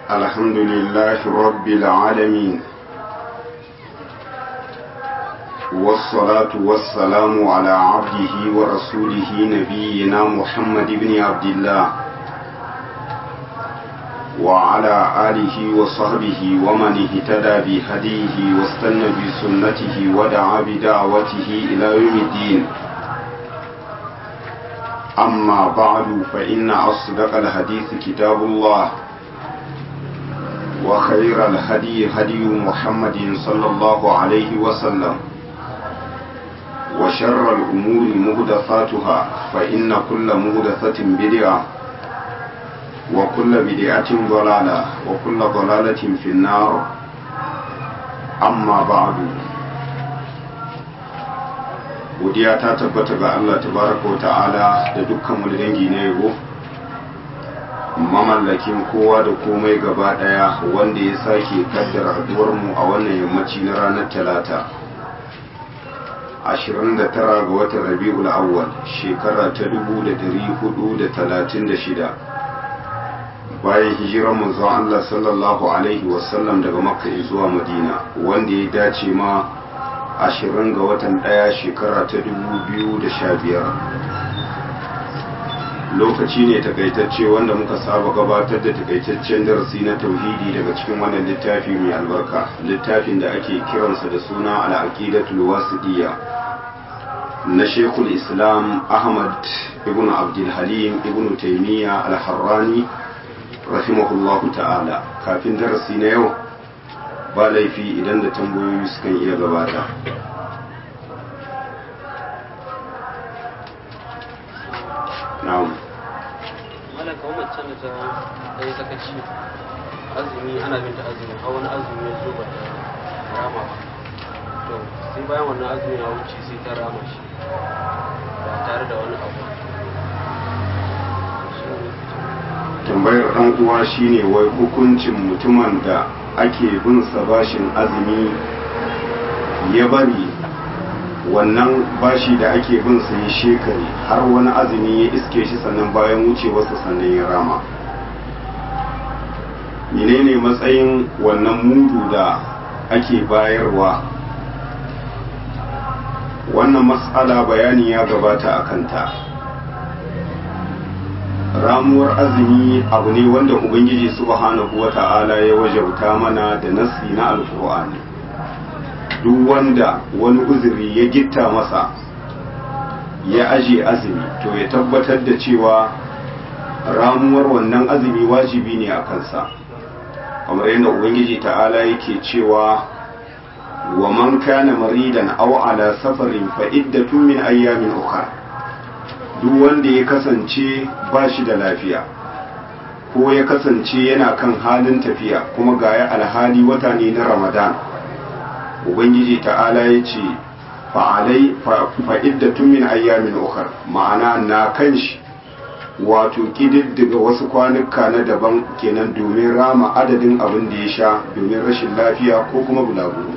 الحمد لله رب العالمين والصلاة والسلام على عبده ورسوله نبينا محمد بن عبد الله وعلى آله وصحبه ومن اهتدى بهديه واستنى بسنته ودعا بدعوته إلى يوم الدين أما بعد فإن أصدق الحديث كتاب الله وخير الهدي هدي محمد صلى الله عليه وسلم وشر الأمور مهدفاتها فإن كل مهدفة بدعة وكل بدعة ضلالة وكل ضلالة في النار أما بعد godiya ta tabbata ga Allah tabaraka wa ta'ala da dukkan wani dangi na yabo mamallakin kowa da komai gaba daya wanda ya sake kaddara haduwar mu a wannan yammaci na ranar talata 29 ga watan rabi'ul awwal shekara ta 1436 bayan hijirar manzon Allah sallallahu alaihi wasallam daga makka zuwa madina wanda ya dace ma ashirin ga watan ɗaya shekara ta dubu biyu da sha biyar lokaci ne takaitacce wanda muka saba gabatar da takaitaccen darasi na tauhidi daga cikin wannan littafi mai albarka littafin da ake kiransa da suna al'aqidatul wasidiyya na shekul islam ahmad ibn abdulhalim ibn taimiyya al-harrani rahimahullahu ta'ala kafin darasi na yau ba laifi idan da tambayoyi sukan iya gabata na'am malaka wa macen da ta ɗaya sakaci azumi ana bin ta azumi a wani azumi ya zo ba ta rama ba to sai bayan wannan azumi ya wuce sai ta rama shi ba tare da wani abu tambayar ɗan uwa shine wai hukuncin mutumin da ake bin sa bashin azumi ya bari wannan bashi da ake bin sa ya shekare har wani azumi ya iske shi sannan bayan wucewarsa sannan ya rama menene matsayin wannan mudu da ake bayarwa wannan matsala bayani ya gabata a kanta ramuwar azumi abu ne wanda ubangiji subhanahu wata'ala ya wajauta mana da nassi na alkur'ani duk wanda wani uzuri ya gitta masa ya aje azumi to ya tabbatar da cewa ramuwar wannan azumi wajibi ne a kansa kamar yadda ubangiji ta'ala yake cewa wa man kana maridan aw ala safarin fa iddatun min ayyamin ukhra duk wanda ya kasance ba shi da lafiya ko ya kasance yana kan halin tafiya kuma ga ya alhali wata ne na ramadan ubangiji ta'ala ya ce fa'iddatun min ayyamin ukar ma'ana na kan shi wato ƙididdiga wasu kwanuka na daban kenan domin rama adadin abin da ya sha domin rashin lafiya ko kuma bulaguro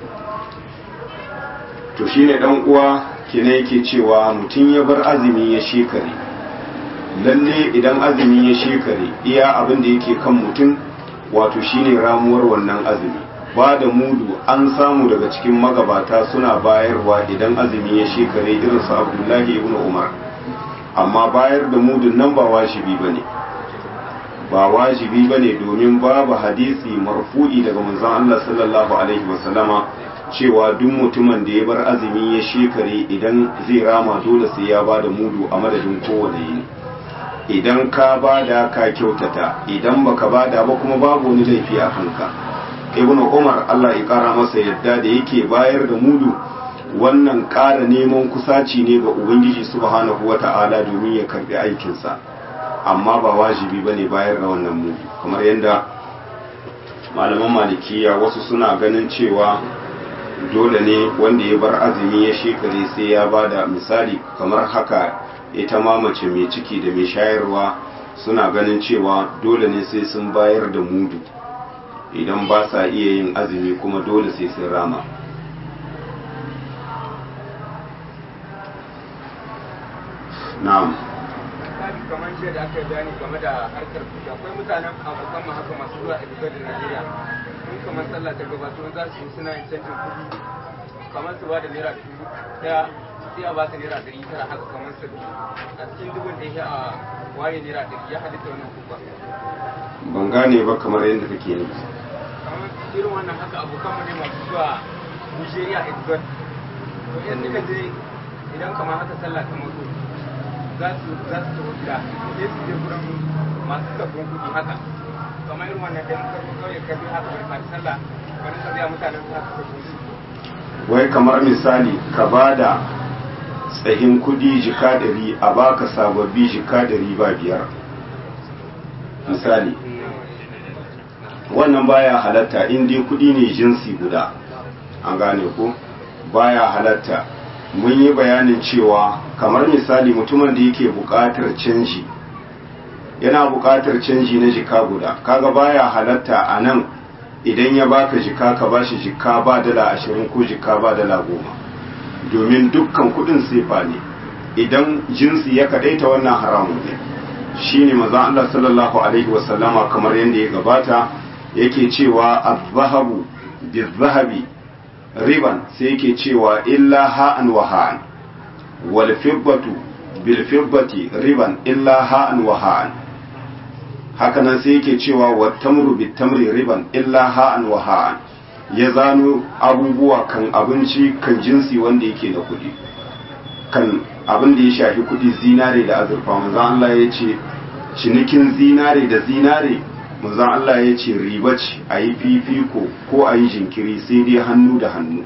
to shine dan uwa kina yake cewa mutum ya bar azumi ya shekare lalle idan azumi ya shekare iya abin da yake kan mutum wato shine ramuwar wannan azumi ba da mudu an samu daga cikin magabata suna bayarwa idan azumi ya shekare irin su abdullahi ibn umar amma bayar da mudun nan ba wajibi bane ba wajibi bane domin babu hadisi marfu'i daga manzon Allah sallallahu alaihi wasallama cewa duk mutumin da ya bar azumi ya shekare idan zai rama dole sai ya bada mudu a madadin kowane yini idan ka bada ka kyautata idan baka bada ba kuma babu wani laifi a kanka ibnu umar Allah ya kara masa yadda da yake bayar da mudu wannan ƙara neman kusaci ne ga ubangiji subhanahu wata'ala domin ya karbi aikinsa amma ba wajibi bane bayar da wannan mudu kamar yadda malaman malikiya wasu suna ganin cewa dole ne wanda ya bar azumi ya shekare sai ya bada misali kamar haka ita ma mace mai ciki da mai shayarwa suna ganin cewa dole ne sai sun bayar da mudu idan ba sa iya yin azumi kuma dole sai sun rama na'am kamar jiya da aka yi bayani game da harkar kuɗi akwai mutanen abokan mu haka masu zuwa a da Najeriya in kamar sallah ta gabato za su yi suna yin canjin kuɗi kamar su ba da naira dubu ɗaya sai a ba su naira ɗari tara haka kamar su a cikin dubun da ya a ware naira ɗari ya halitta wannan kuka ban gane ba kamar yadda kake nufi kamar irin wannan haka abokan mu ne masu zuwa Nigeria Express to in suka je idan kamar haka sallah ta mutu za su za su tafi gida sai su je gurin masu sabbin kuɗi haka kamar irin wannan ɗan karfi kawai ka bi haka bai fara sallah bari ka biya mutanen su haka sabbin su wai kamar misali ka ba da tsahin kudi jika ɗari a baka sababbi jika ɗari ba biyar misali wannan baya halatta in dai kudi ne jinsi guda an gane ko baya halatta mun yi bayanin cewa kamar misali mutumin da yake buƙatar canji yana buƙatar canji na jika guda kaga baya halatta a nan idan ya baka jika ka bashi jika ba dala ashirin ko jika ba dala goma domin dukkan kudin sefa ne idan jinsi ya kadaita wannan haramun ne shine maza Allah sallallahu alaihi wasallama kamar yadda ya gabata yake cewa az-zahabu biz-zahabi riban sai yake cewa illa ha'an wa ha'an wal fiddatu bil fiddati riban illa ha'an wa ha'an hakanan sai yake cewa wa tamru bit tamri riban illa ha'an wa ha'an ya zano abubuwa kan abinci kan jinsi wanda yake da kuɗi kan abin da ya shafi kuɗi zinare da azurfa manzon Allah ya ce cinikin zinare da zinare manzon Allah ya ce riba ce a yi fifiko ko a yi jinkiri sai dai hannu da hannu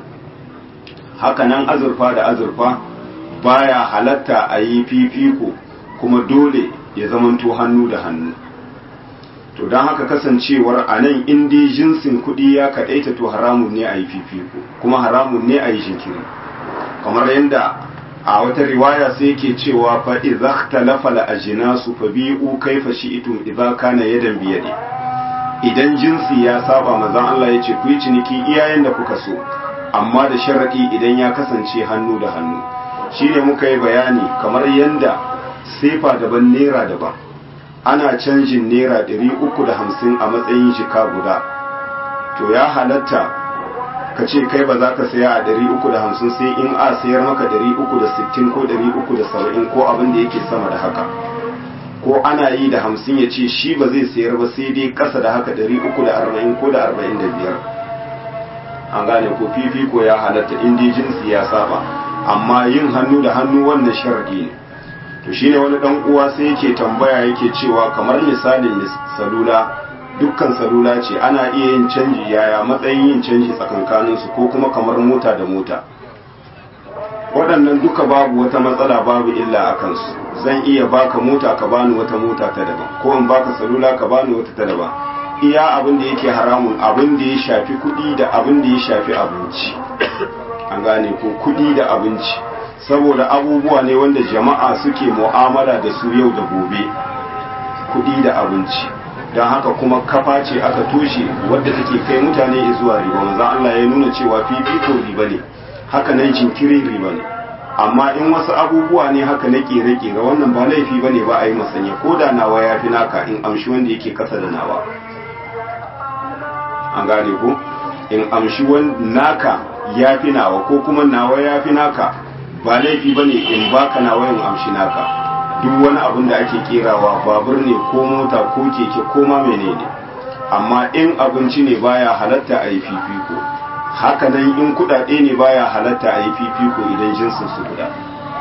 hakanan azurfa da azurfa baya halatta a yi fifiko kuma dole ya zamanto hannu da hannu to don haka kasancewar a nan in dai jinsin kuɗi ya kaɗaita to haramun ne a yi fifiko kuma haramun ne a yi jinkiri kamar yadda a wata riwaya sai yake cewa fa idza ikhtalafa al ajnasu fa bi'u kayfa shi'tum idza kana yadan biyadi idan jinsi ya saba manzon Allah yace ku yi ciniki iyayen da kuka so amma da sharadi idan ya kasance hannu da hannu shine muka yi bayani kamar yanda sefa daban naira daban ana canjin naira 350 a matsayin jika guda to ya halatta ka ce kai ba za ka saya a 350 sai in a sayar maka 360 ko 370 ko abin da yake sama da haka ko ana yi da 50 ya ce shi ba zai sayar ba sai dai kasa da haka 340 ko da 45 an gane ko fifiko ya halatta in dai jinsi ya saba amma yin hannu da hannu wannan sharadi ne to shine wani dan uwa sai yake tambaya yake cewa kamar misalin salula dukkan salula ce ana iya yin canji yaya matsayin yin canji tsakankanin su ko kuma kamar mota da mota waɗannan duka babu wata matsala babu illa a kansu zan iya baka mota ka bani wata mota ta daban ko in baka salula ka bani wata ta daban iya abin da yake haramun abin da ya shafi kuɗi da abin da ya shafi abinci an gane ko kuɗi da abinci saboda abubuwa ne wanda jama'a suke mu'amala da su yau da gobe kuɗi da abinci don haka kuma kafa ce aka toshe wadda take kai mutane zuwa riba manzo Allah ya nuna cewa fifiko riba ne haka nan jinkiri riba ne amma in wasu abubuwa ne haka na kere-kere wannan ba laifi ba ne ba a yi masanya ko da nawa ya fi naka in amshi wanda yake kasa da nawa an gane ko in amshi naka ya fi nawa ko kuma nawa ya fi naka ba laifi ba ne in baka nawa in amshi naka duk wani abin da ake kerawa babur ne ko mota ko keke ko ma menene amma in abinci ne baya halatta a yi fifiko haka nan in kudade ne baya halatta a yi fifiko idan jinsin su guda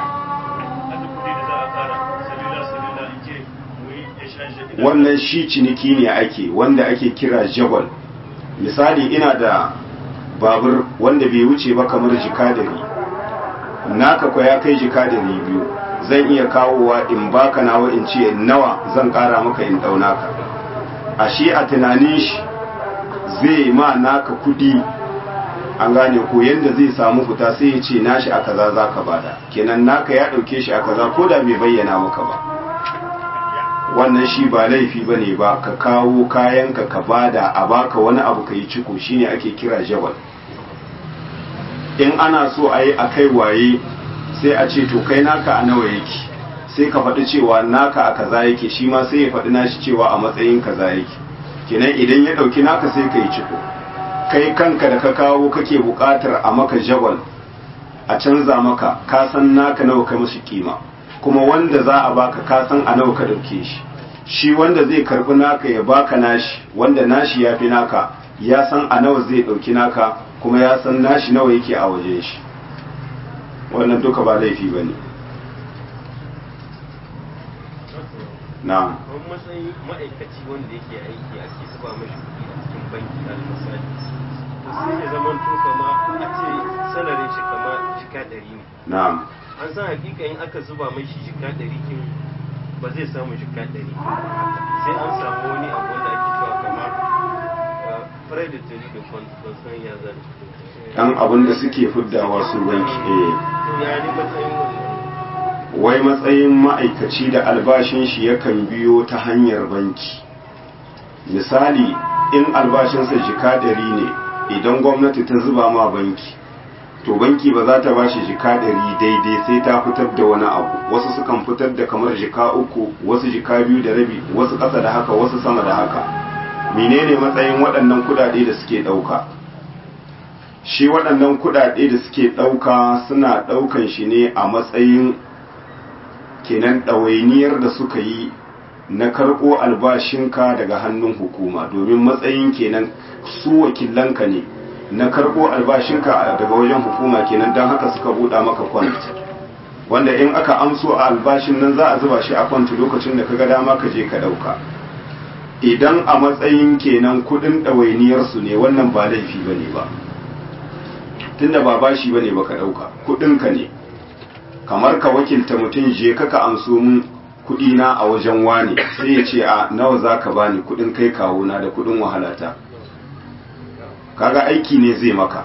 wannan shi ciniki ne ake wanda ake kira jabal misali ina da babur wanda bai wuce ba kamar jika dari naka kwa ya kai jika dari biyu zan iya kawowa in baka nawa in ce nawa zan kara maka in dauna ka a shi a tunanin shi zai ma naka kudi an gane ko yanda zai samu fita sai ya ce nashi a kaza za ka bada kenan naka ya dauke shi a kaza ko da bai bayyana maka ba wannan shi ba laifi ba ne ba ka kawo kayanka ka bada a baka wani abu ka yi ciko shine ake kira jabal in ana so a yi a kai waye sai a ce to kai naka a nawa yake sai ka faɗi cewa naka a kaza yake shi ma sai ya faɗi nashi cewa a matsayin kaza yake kenan idan ya ɗauki naka sai ka yi ciko kai kanka da ka kawo kake buƙatar a maka jagwal a canza maka ka san naka nawa kai mashi kima kuma wanda za a baka ka san a nawa ka ɗauke shi shi wanda zai karɓi naka ya baka nashi wanda nashi ya fi naka ya san a nawa zai ɗauki naka kuma ya san nashi nawa yake a wajen shi wannan duka ba laifi ba ne na'am kamar matsayin ma'aikaci wanda yake aiki ake zuba mashi kuɗi a cikin banki al misali to sai ya zama to kama a ce sanarin shi kama jika ɗari ne na'am an san hakika in aka zuba mashi jika ɗari kin ba zai samu jika ɗari sai an samu wani abu wanda ake cewa kama predatory da consan ya zan ɗan abin da suke fiddawa su banki eh to ya ne matsayin wannan wai matsayin ma'aikaci da albashin shi yakan biyo ta hanyar banki misali in albashinsa jika ɗari ne idan gwamnati ta zuba ma banki to banki ba za ta ba shi jika ɗari daidai sai ta fitar da wani abu wasu sukan fitar da kamar jika uku wasu jika biyu da rabi wasu ƙasa da haka wasu sama da haka menene matsayin waɗannan kuɗaɗe da suke ɗauka shi waɗannan kuɗaɗe da suke ɗauka suna ɗaukan shi ne a matsayin kenan ɗawainiyar da suka yi na karɓo albashinka daga hannun hukuma domin matsayin kenan su wakilanka ne na karɓo albashinka daga wajen hukuma kenan don haka suka buɗa maka kwant wanda in aka amso a albashin nan za a zuba shi a kwant lokacin da ka ga dama ka je ka ɗauka idan a matsayin kenan kuɗin ɗawainiyarsu ne wannan ba laifi ba ne ba tunda ba bashi ba ne ba ka ɗauka kuɗinka ne kamar ka wakilta mutum je ka ka amso mun kuɗi na a wajen wani sai ya ce a nawa za ka bani kuɗin kai kawo na da kuɗin wahalata kaga aiki ne zai maka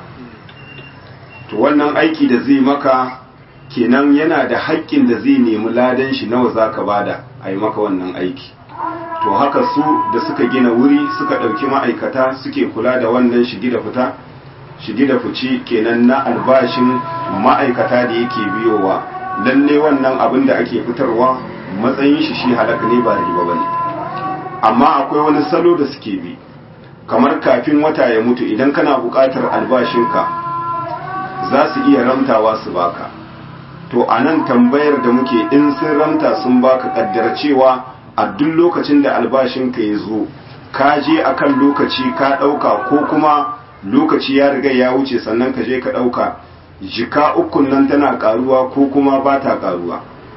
to wannan aiki da zai maka kenan yana da haƙƙin da zai nemi ladan shi nawa za ka bada a yi maka wannan aiki to haka su da suka gina wuri suka ɗauki ma'aikata suke kula da wannan shigi da fita shigi da fici kenan na albashin ma'aikata da yake biyowa lalle wannan abin da ake fitarwa matsayin shi shi halaka ne ba riba bane amma akwai wani salo da suke bi kamar kafin wata ya mutu idan kana buƙatar albashinka za su iya ramtawa su baka to a nan tambayar da muke in sun ramta sun baka kaddar cewa a duk lokacin da albashinka ya zo ka je akan lokaci ka ɗauka ko kuma lokaci ya riga ya wuce sannan ka je ka ɗauka jika ukun nan tana ƙaruwa ko kuma ba ta ƙaruwa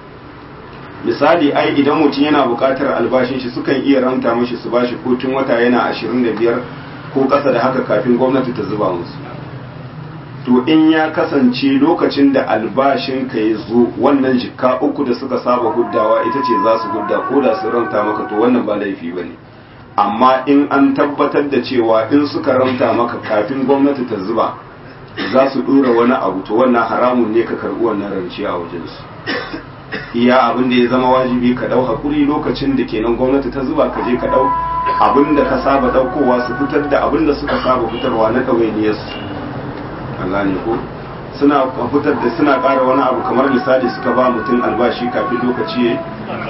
misali ai idan mutum yana buƙatar albashin shi sukan iya ramta mashi su bashi ko tun wata yana ashirin da biyar ko ƙasa da haka kafin gwamnati ta zuba musu to in ya kasance lokacin da albashin ka ya zo wannan jika uku da suka saba huddawa ita ce za su hudda ko da su ramta maka to wannan ba laifi ba ne amma in an tabbatar da cewa in suka ramta maka kafin gwamnati ta zuba za su dora wani abu to wannan haramun ne ka karbi wannan rance a wajensu iya abin da ya zama wajibi ka dau hakuri lokacin da kenan gwamnati ta zuba ka je ka dau abin da ka saba daukowa su fitar da abin da suka saba fitarwa na ɗawainiyarsu an gane ko suna fitar da suna ƙara wani abu kamar misali suka ba mutum albashi kafin lokaci ya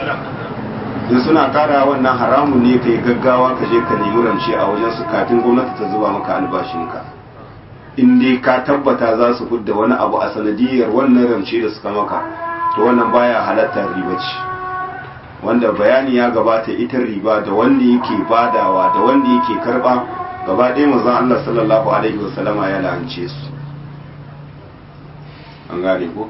in suna kara wannan haramun ne ka yi gaggawa ka je ka nemi rance a wajen su kafin gwamnati ta zuba maka albashinka in dai ka tabbata za su fudda wani abu a sanadiyar wannan rance da suka maka to wannan baya halatta riba ce wanda bayani ya gabata ita riba da wanda yake badawa da wanda yake karba gaba ɗaya manzon Allah sallallahu alaihi wasallama ya la'ance su an gane ko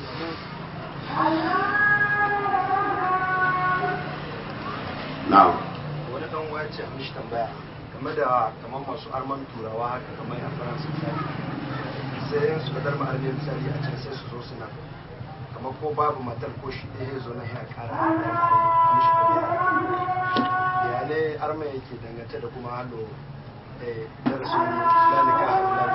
na'am wani dan waya ce mishi tambaya game da kamar masu arman turawa haka kamar a faransa misali sai yin su kadar ma'armi misali a can sai su zo suna kamar ko babu matar ko shi ɗaya zo na ya kara a mishi tambaya ya ne arma yake dangance da kuma halo darasin lalika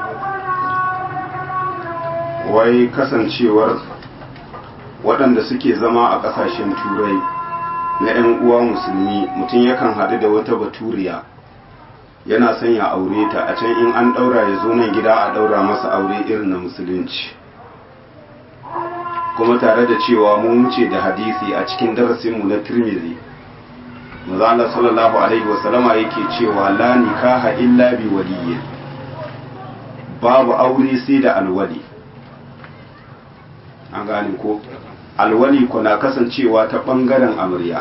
a wai kasancewar waɗanda suke zama a ƙasashen turai na 'yan uwa musulmi mutum yakan haɗu da wata baturiya yana son ya aure ta a can in an ɗaura ya zo nan gida a ɗaura masa aure irin na musulunci kuma tare da cewa mun wuce da hadisi a cikin darasinmu na tirmidhi manzo sallallahu alaihi wasallama yake cewa la nikaha illa bi waliyyin babu aure sai da alwali an gane ko alwali kuna kasancewa ta bangaren amarya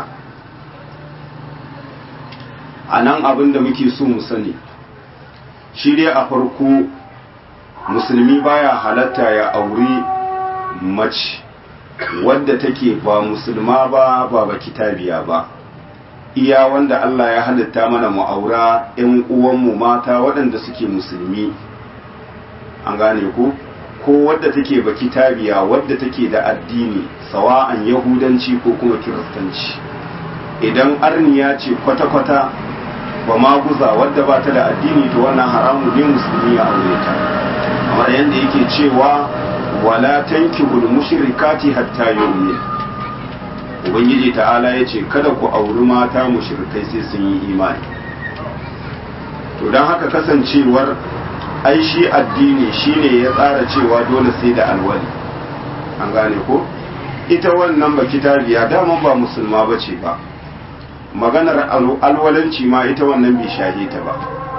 a nan abin da muke so mu sani shi dai a farko musulmi baya halatta ya auri mace wadda take ba musulma ba ba ba kitabiya ba iya wanda Allah ya halitta mana mu aura ƴan uwanmu mata waɗanda suke musulmi an gane ko ko wadda take ba kitabiya wadda take da addini sawa'an yahudanci ko kuma kiristanci idan arniya ce kwata-kwata ba maguza wadda ba ta da addini to wannan haramu ne musulmi ya aure ta kamar yadda yake cewa wala tankihul mushrikati hatta yu'min ubangiji ta'ala yace kada ku auri mata mushrikai sai sun yi imani to dan haka kasancewar ai shi addini shine ya tsara cewa dole sai da alwali an gane ko ita wannan ba kitabiya dama ba musulma bace ba maganar alwalanci ma ita wannan bai shahe ta ba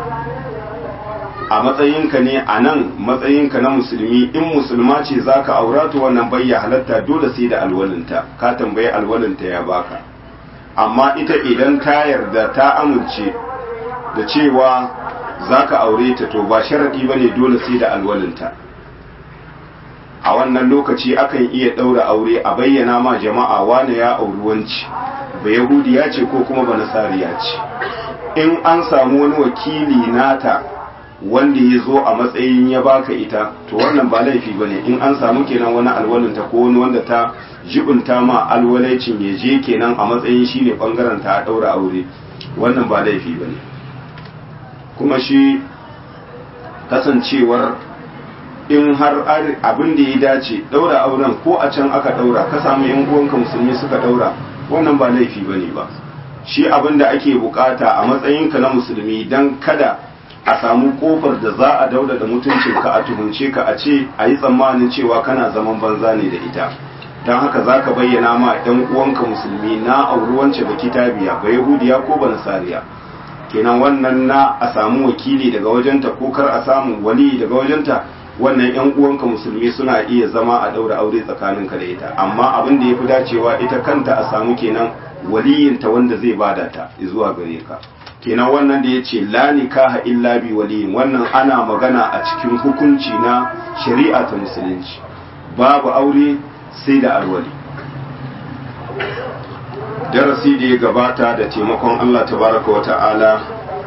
a matsayinka ne a nan matsayinka na musulmi in musulma ce za ka aura to wannan bayya halatta dole sai da alwalinta ka tambayi alwalinta ya baka amma ita idan ta yarda ta amince da cewa za ka aure ta to ba sharaɗi ba ne dole sai da alwalinta a wannan lokaci akan iya ɗaura aure a bayyana ma jama'a wane ya auri wanci ba yahudiya ce ko kuma ba nasariya ce in an samu wani wakili nata wanda ya zo a matsayin ya baka ita to wannan ba laifi ba ne in an samu kenan wani alwalinta ko wani wanda ta jibinta ma alwalaicin ya je kenan a matsayin shi ne bangaren ta a ɗaura aure wannan ba laifi ba ne kuma shi kasancewar in har abin da ya dace ɗaura auren ko a can aka ɗaura ka samu yan uwanka musulmi suka ɗaura wannan ba laifi ba ne ba shi abin da ake bukata a matsayinka na musulmi don kada a samu kofar da za a dauda da mutuncinka a tuhunce ka a ce a yi tsammanin cewa kana zaman banza ne da ita don haka za ka bayyana ma ɗan uwanka musulmi na auri wance ba kitabiya ba yahudiya ko ba nasariya kenan wannan na a samu wakili daga wajenta ko kar a samu wali daga wajenta wannan yan uwanka musulmi suna iya zama a daura aure tsakaninka da ita amma abin da ya fi dacewa ita kanta a samu kenan waliyinta wanda zai bada ta zuwa gare ka kenan wannan da ya ce la nikaha illa bi waliyin wannan ana magana a cikin hukunci na shari'a ta musulunci babu aure sai da alwali darasi da ya gabata da taimakon Allah tabaraka wa ta'ala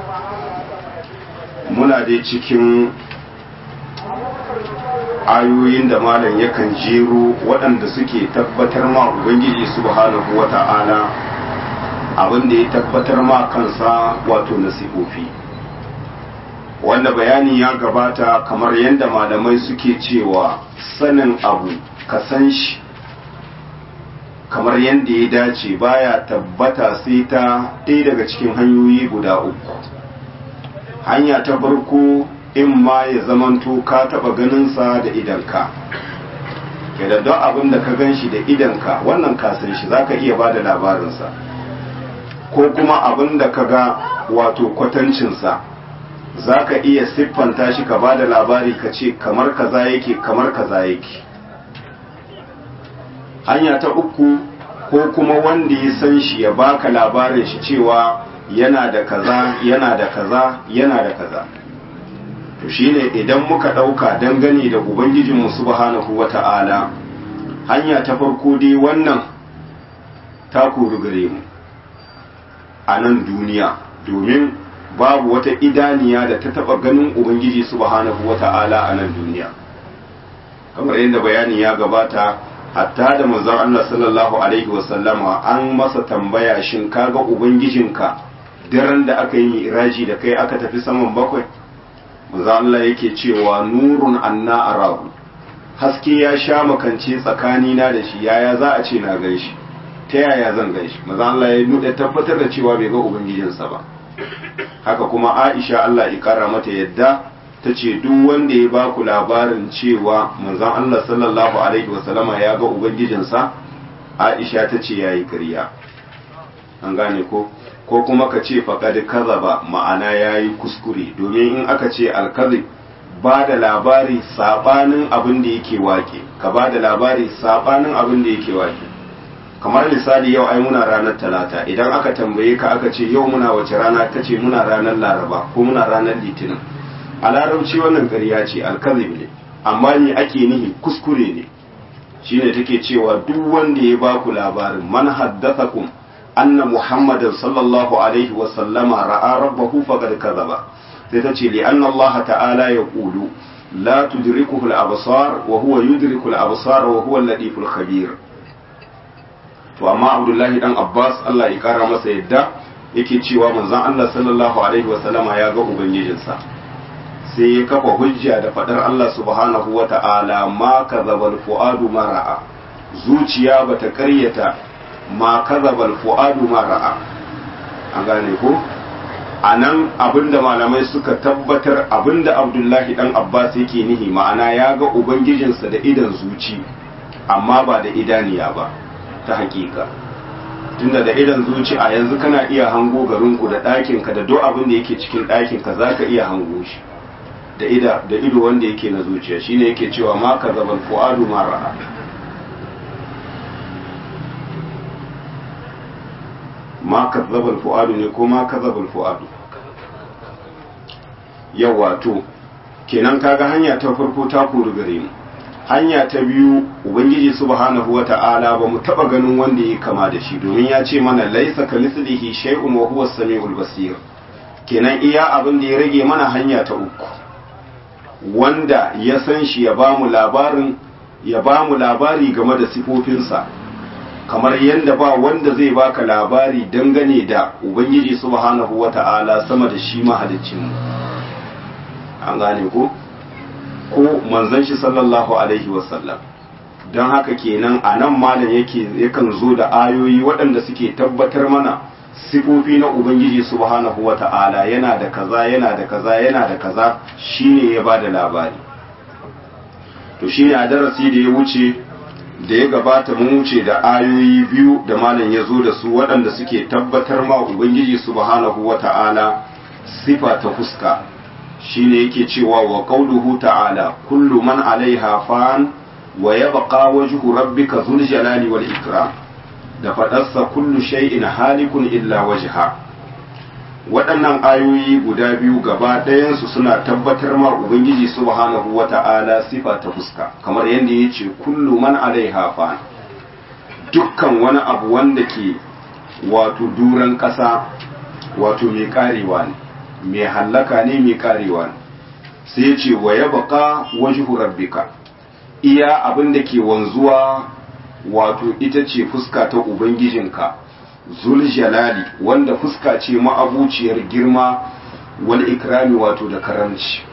muna dai cikin ayoyin da malam yakan jero waɗanda suke tabbatar ma ubangiji subhanahu wa ta'ala abin da ya tabbatar ma kansa wato nasihofi wanda bayani ya gabata kamar yadda malamai suke cewa sanin abu ka san shi kamar yadda ya dace baya tabbata sai ta ɗaya daga cikin hanyoyi guda uku hanya ta farko in ma ya zamanto ka taɓa ganinsa da idanka ke da don abin da ka gan shi da idanka wannan ka san shi za ka iya ba da labarinsa ko kuma abin da ka ga wato kwatancinsa za ka iya siffanta shi ka ba da labari ka ce kamar kaza yake kamar kaza yake hanya ta uku ko kuma wanda ya san shi ya baka labarin shi cewa yana da kaza yana da kaza yana da kaza to shine idan muka ɗauka dangane da ubangijinmu subhanahu wata'ala hanya ta farko dai wannan ta kori gare mu a nan duniya domin babu wata idaniya da ta taba ganin ubangiji subhanahu wata'ala a nan duniya kamar yadda bayani ya gabata hatta da manzon Allah sallallahu alaihi wasallama an masa tambaya shin kaga ubangijinka daren da aka yi iraji da kai aka tafi saman bakwai manzon Allah yake cewa nurun anna arahu haske ya sha makance tsakanina da shi yaya za a ce na gan shi ta yaya zan gan shi manzon Allah ya nuɗe tabbatar da cewa bai ga ubangijinsa ba haka kuma Aisha Allah ya kara mata yadda ta ce duk wanda ya ba ku labarin cewa manzon Allah sallallahu alaihi wasallama ya ga ubangijinsa Aisha ta ce yayi ƙarya an gane ko ko kuma ka ce faqad kazaba ma'ana yayi kuskure domin in aka ce alkazib ba da labari sabanin abin da yake wake ka ba da labari sabanin abin da yake wake kamar misali yau ai muna ranar talata idan aka tambaye ka aka ce yau muna wace rana ka ce muna ranar laraba ko muna ranar litinin a larabci wannan ƙarya ce alkazib ne amma ni ake nihi kuskure ne shine take cewa duk wanda ya baku labarin man haddathakum anna muhammadan sallallahu alaihi wa sallama ra'a rabbahu faqad kadhaba sai ta ce li anna allah ta'ala yaqulu la tudrikuhu al-absar wa huwa yudriku al-absar wa huwa al-latiful khabir to amma abdullahi dan abbas Allah ya kara masa yadda yake cewa manzon Allah sallallahu alaihi wa sallama ya ga ubangijinsa sai ya kafa hujja da fadar Allah subhanahu wa ta'ala ma kazabal fuadu ma ra'a zuciya bata karyata ma kazabal fuadu ma ra'a an gane ko anan abinda malamai suka tabbatar abinda Abdullahi dan Abbas yake nihi ma'ana ya ga ubangijinsa da idan zuci amma ba da idaniya ba ta hakika tunda da idan zuci a yanzu kana iya hango garinku da ɗakinka da duk abin da yake cikin ɗakinka za ka iya hango shi da ida da ido wanda yake na zuciya shine yake cewa ma ka zabal fu'adu ma ra'a ma ka zabal fu'adu ne ko ma ka zabal fu'adu yawa to kenan kaga hanya ta farko ta kori gare mu hanya ta biyu ubangiji subhanahu wata'ala ba mu taba ganin wanda ya kama da shi domin ya ce mana laisa ka mislihi shay'un wa huwa samiul basir kenan iya abin da ya rage mana hanya ta uku wanda ya san shi ya bamu labarin ya bamu labari game da sifofinsa kamar yadda ba wanda zai baka labari dangane da ubangiji subhanahu wata'ala sama da shi mahaliccinmu an gane ko ko manzon shi sallallahu alaihi wasallam don haka kenan a nan malam yake yakan zo da ayoyi waɗanda suke tabbatar mana sifofi na ubangiji subhanahu wa ta'ala yana da kaza yana da kaza yana da kaza shine ya ba da labari to shine a darasi da ya wuce da ya gabata mun wuce da ayoyi biyu da malam ya zo da su waɗanda suke tabbatar ma ubangiji subhanahu wa ta'ala sifa ta fuska shine yake cewa wa qauluhu ta'ala kullu man alaiha fan wa yabqa wajhu rabbika dhul jalali wal ikram da fadarsa kullu shay'in halikun illa wajha waɗannan ayoyi guda biyu gaba ɗayansu suna tabbatar ma ubangiji subhanahu wata'ala sifa ta fuska kamar yadda ya ce kullu man alaiha fan dukkan wani abu wanda ke wato duran ƙasa wato mai karewa ne mai hallaka ne mai karewa ne sai ya ce wa ya baka wajhu rabbika iya abin da ke wanzuwa wato ita ce fuska ta ubangijinka zul jalali wanda fuska ce ma'abuciyar girma wal ikrami wato da karamci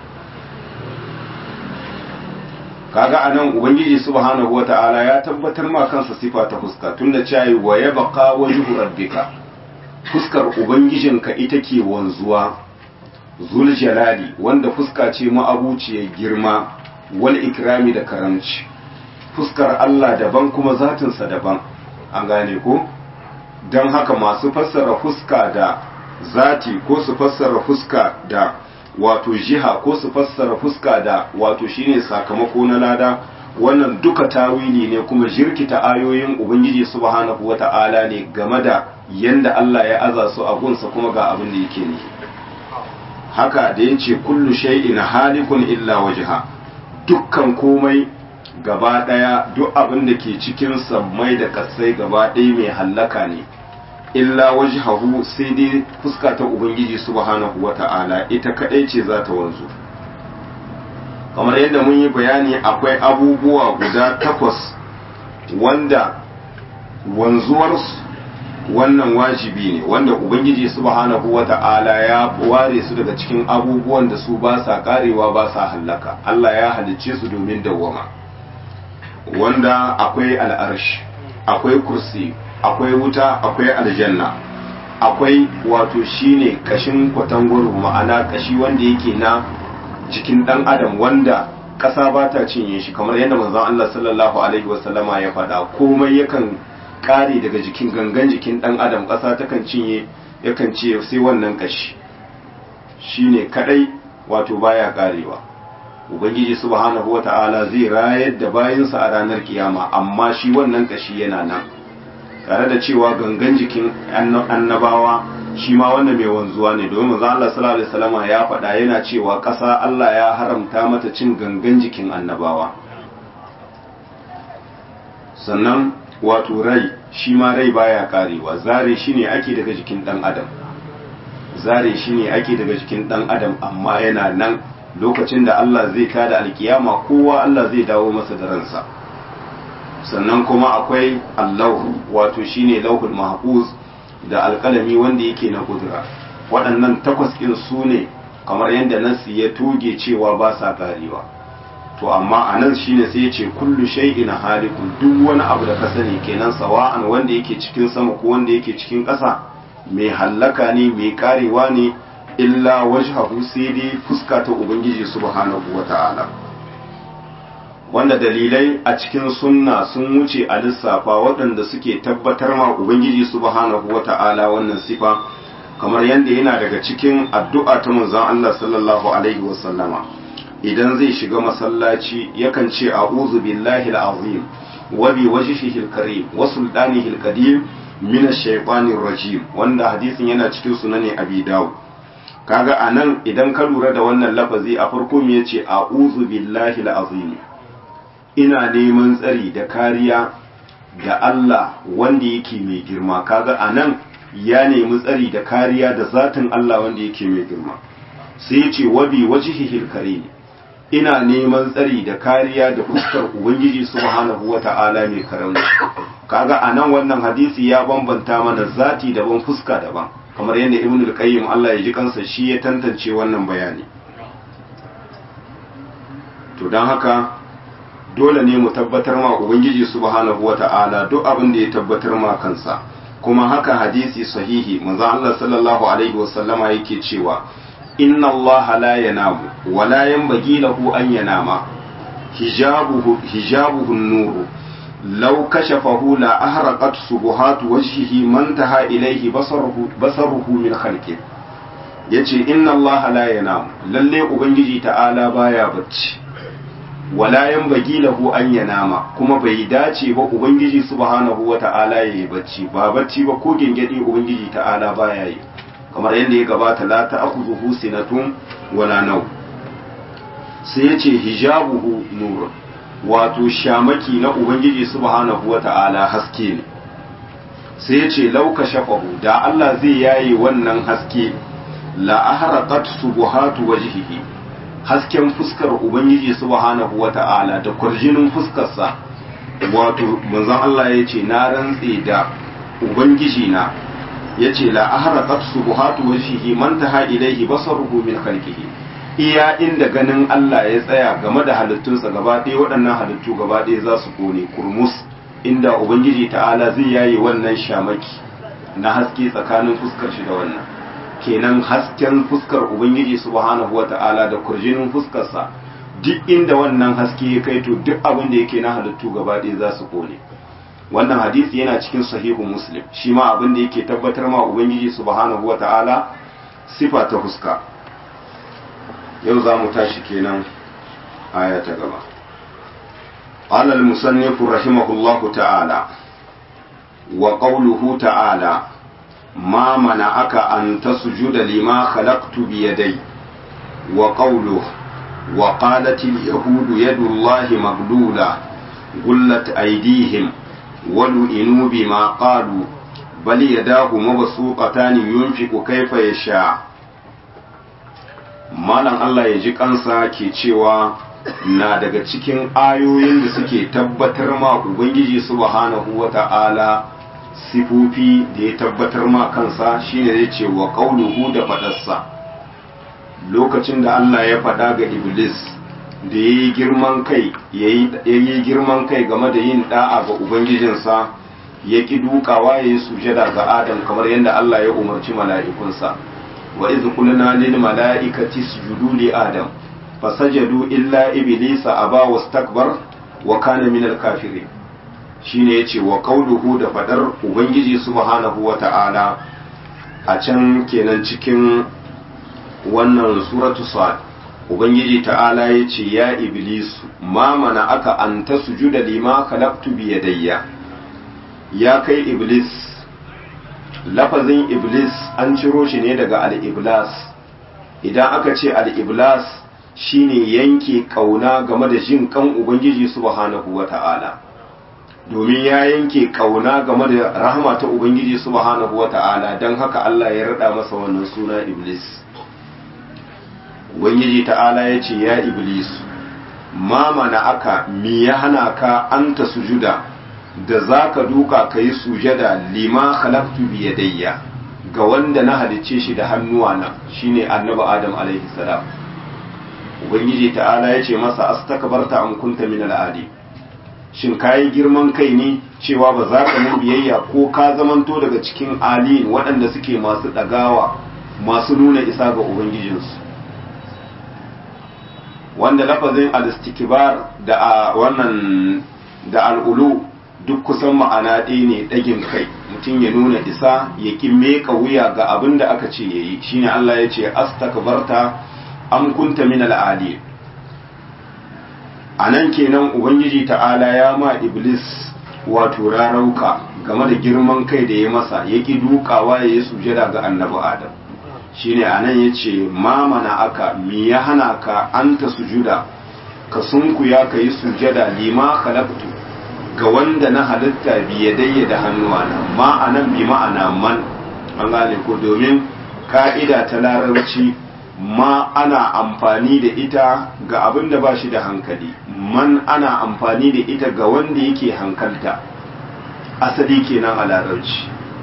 kaga anan ubangiji subhanahu wata'ala ya tabbatar ma kansa sifa ta fuska tunda cewa wa ya baka wajhu rabbika fuskar ubangijinka ita ke wanzuwa zul jalali wanda fuska ce ma'abuciyar girma wal ikrami da karamci fuskar Allah daban kuma zatinsa daban an gane ko don haka masu fassara fuska da zati ko su fassara fuska da wato jiha ko su fassara fuska da wato shine sakamako na lada wannan duka tawili ne kuma jirkita ayoyin ubangiji subhanahu wata'ala ne game da yanda Allah ya aza su a gunsa kuma ga abin da yake ne haka da yace kullu shay'in halikun illa wajha dukkan komai gaba daya duk abin da ke cikin sammai da kasai gaba ɗaya mai hallaka ne illa wajhahu sai dai fuska ta ubangiji subhanahu wata'ala ita kadai ce za ta wanzu kamar yadda mun yi bayani akwai abubuwa guda takwas wanda wanzuwarsu wannan wajibi ne wanda ubangiji subhanahu wata'ala ya ware su daga cikin abubuwan da su ba sa karewa ba sa hallaka Allah ya halicce su domin dawwama wanda akwai al'arshi akwai kursi akwai wuta akwai aljanna akwai wato shine kashin kwatangwaro ma'ana kashi wanda yake na jikin dan adam wanda ƙasa ba ta cinye shi kamar yadda manzon Allah sallallahu alaihi wasallama ya faɗa komai yakan kare daga jikin gangan jikin dan adam ƙasa takan cinye yakan ce sai wannan kashi shine kadai wato baya karewa ubangiji subhanahu wata'ala zai rayar da bayansa a ranar kiyama amma shi wannan kashi yana nan tare da cewa gangan jikin annabawa shi ma wannan mai wanzuwa ne domin manzo Allah sallallahu alaihi wasallam ya faɗa yana cewa ƙasa Allah ya haramta mata cin gangan jikin annabawa sannan wato rai shi ma rai baya karewa zare shi ne ake daga jikin dan adam zare shi ne ake daga jikin dan adam amma yana nan lokacin da Allah zai kada alkiyama kowa Allah zai dawo masa da ransa sannan kuma akwai allahu wato shine lauhul mahfuz da alkalami wanda yake na kudura waɗannan takwas ɗin su ne kamar yadda nasi ya toge cewa ba sa karewa to amma a nan shine sai ya ce kullu shay'in halikun duk wani abu da ka sani kenan sawa'an wanda yake cikin sama ko wanda yake cikin ƙasa mai hallaka ne mai karewa ne illa wajhahu sai dai fuska ta ubangiji subhanahu wata'ala wanda dalilai a cikin sunna sun wuce a lissafa waɗanda suke tabbatar ma ubangiji subhanahu wata'ala wannan sifa kamar yadda yana daga cikin addu'a ta manzon Allah sallallahu alaihi wasallama idan zai shiga masallaci yakan ce a'udhu billahi al-azim wa bi wajhihi al-karim wa sultanihi al-qadim min ash-shaytanir rajim wanda hadisin yana cikin sunani abi dawud kaga anan idan ka lura da wannan lafazi a farko me yace a'udhu billahi al-azim ina neman tsari da kariya da Allah wanda yake mai girma kaga anan ya nemi tsari da kariya da zatin Allah wanda yake mai girma sai yace wa bi wajhihi al-karim ina neman tsari da kariya da fuskar ubangiji subhanahu wata'ala mai karamci kaga anan wannan hadisi ya bambanta mana zati daban fuska daban kamar yadda ibn al-qayyim Allah ya ji kansa shi ya tantance wannan bayani to dan haka dole ne mu tabbatar ma ubangiji subhanahu wata'ala duk abin da ya tabbatar ma kansa kuma haka hadisi sahihi manzo Allah sallallahu alaihi wasallama yake cewa inna allaha la yanamu wa la yanbaghi lahu an yanama hijabuhu hijabuhu an-nur law kashafahu la ahraqat subuhatu wajhihi man taha ilayhi basaruhu basaruhu min khalqi yace inna allaha la yanamu lalle ubangiji ta'ala baya bacci wala yanbaghi lahu an yanama kuma bai dace ba ubangiji subhanahu wata'ala yayi bacci ba bacci ba ko gengedi ubangiji ta'ala baya yi kamar yadda ya gabata la ta'khudhuhu sinatun wala naw sai yace hijabuhu nur wato shamaki na ubangiji subhanahu wata'ala haske ne sai yace law kashafahu da Allah zai yaye wannan haske la ahraqat subuhatu wajhihi hasken fuskar ubangiji subhanahu wata'ala da kurjinin fuskarsa wato manzon Allah yace na rantse da ubangiji na yace la ahraqat subuhatu wajhihi man taha ilayhi basaruhu min khalqihi iya inda ganin Allah ya tsaya game da halittunsa gaba ɗaya waɗannan halittu gaba ɗaya za su kone kurmus inda ubangiji ta'ala zai yaye wannan shamaki na haske tsakanin fuskar shi da wannan kenan hasken fuskar ubangiji subhanahu wata'ala da kurjinin fuskarsa duk inda wannan haske ya kai to duk abin da yake na halittu gaba ɗaya za su kone wannan hadisi yana cikin sahihu muslim shi ma abin da yake tabbatar ma ubangiji subhanahu wa ta'ala sifa ta fuska yau za mu tashi kenan aya ta gaba قال المصنف رحمه الله تعالى وقوله تعالى ما منعك أن تسجد لما خلقت بيدي وقوله وقالت اليهود يد الله مغلولة غلت أيديهم ولئنوا بما قالوا بل يداه مبسوطتان ينفق كيف يشاء malam Allah ya ji kansa ke cewa na daga cikin ayoyin da suke tabbatar ma Ubangiji subhanahu wa ta'ala sifofi da ya tabbatar ma kansa shine zai ce wa qauluhu da faɗarsa lokacin da Allah ya faɗa ga Iblis da ya yi girman kai ya yi girman kai game da yin da'a ga ubangijinsa ya ƙi dukawa ya yi sujada ga adam kamar yadda Allah ya umarci mala'ikunsa wa iz qulna lil mala'ikati isjudu li adam fasajadu illa iblisa aba wastakbar wa kana minal kafirin shine yace wa qauluhu da fadar ubangiji subhanahu wata'ala a can kenan cikin wannan suratu sad ubangiji ta'ala yace ya iblis ma mana aka anta sujuda lima khalaqtu bi yadayya ya kai iblis lafazin iblis an ciro shi ne daga al-iblas idan aka ce al-iblas shine yanke kauna game da jin kan ubangiji subhanahu wata'ala domin ya yanke kauna game da rahama ta ubangiji subhanahu wata'ala don haka Allah ya rada masa wannan suna iblis ubangiji ta'ala ya ce ya iblis ma mana aka mi ya hana ka anta sujuda da zaka duka ka yi sujada lima khalaqtu bi yadayya ga wanda na halicce shi da hannuwa na shine annabi adam alaihi salam ubangiji ta'ala ya ce masa astakbarta am kunta min al-adi shin kayi girman kai ne cewa ba za ka mun biyayya ko ka zamanto daga cikin aliyin waɗanda suke masu ɗagawa masu nuna isa ga ubangijinsu wanda lafazin al-istikbar da a wannan da al'ulu duk kusan ma'ana ɗaya ne ɗagin kai mutum ya nuna isa ya ƙi meka wuya ga abin da aka ce ya yi shine Allah ya ce astakbarta am kunta min al-ali anan kenan ubangiji ta'ala ya ma iblis wato rarauka game da girman kai da ya masa ya ƙi dukawa ya yi sujada ga annabi adam shine anan ya ce ma mana aka mi ya hana ka anta sujuda ka sunkuya ka yi sujada lima khalaqtu ga wanda na halitta biyadayya da hannuwana ma anan bi ma'ana man an gane ko domin ka'ida ta larabci ma ana amfani da ita ga abin da ba shi da hankali man ana amfani da ita ga wanda yake hankalta asali kenan a larabci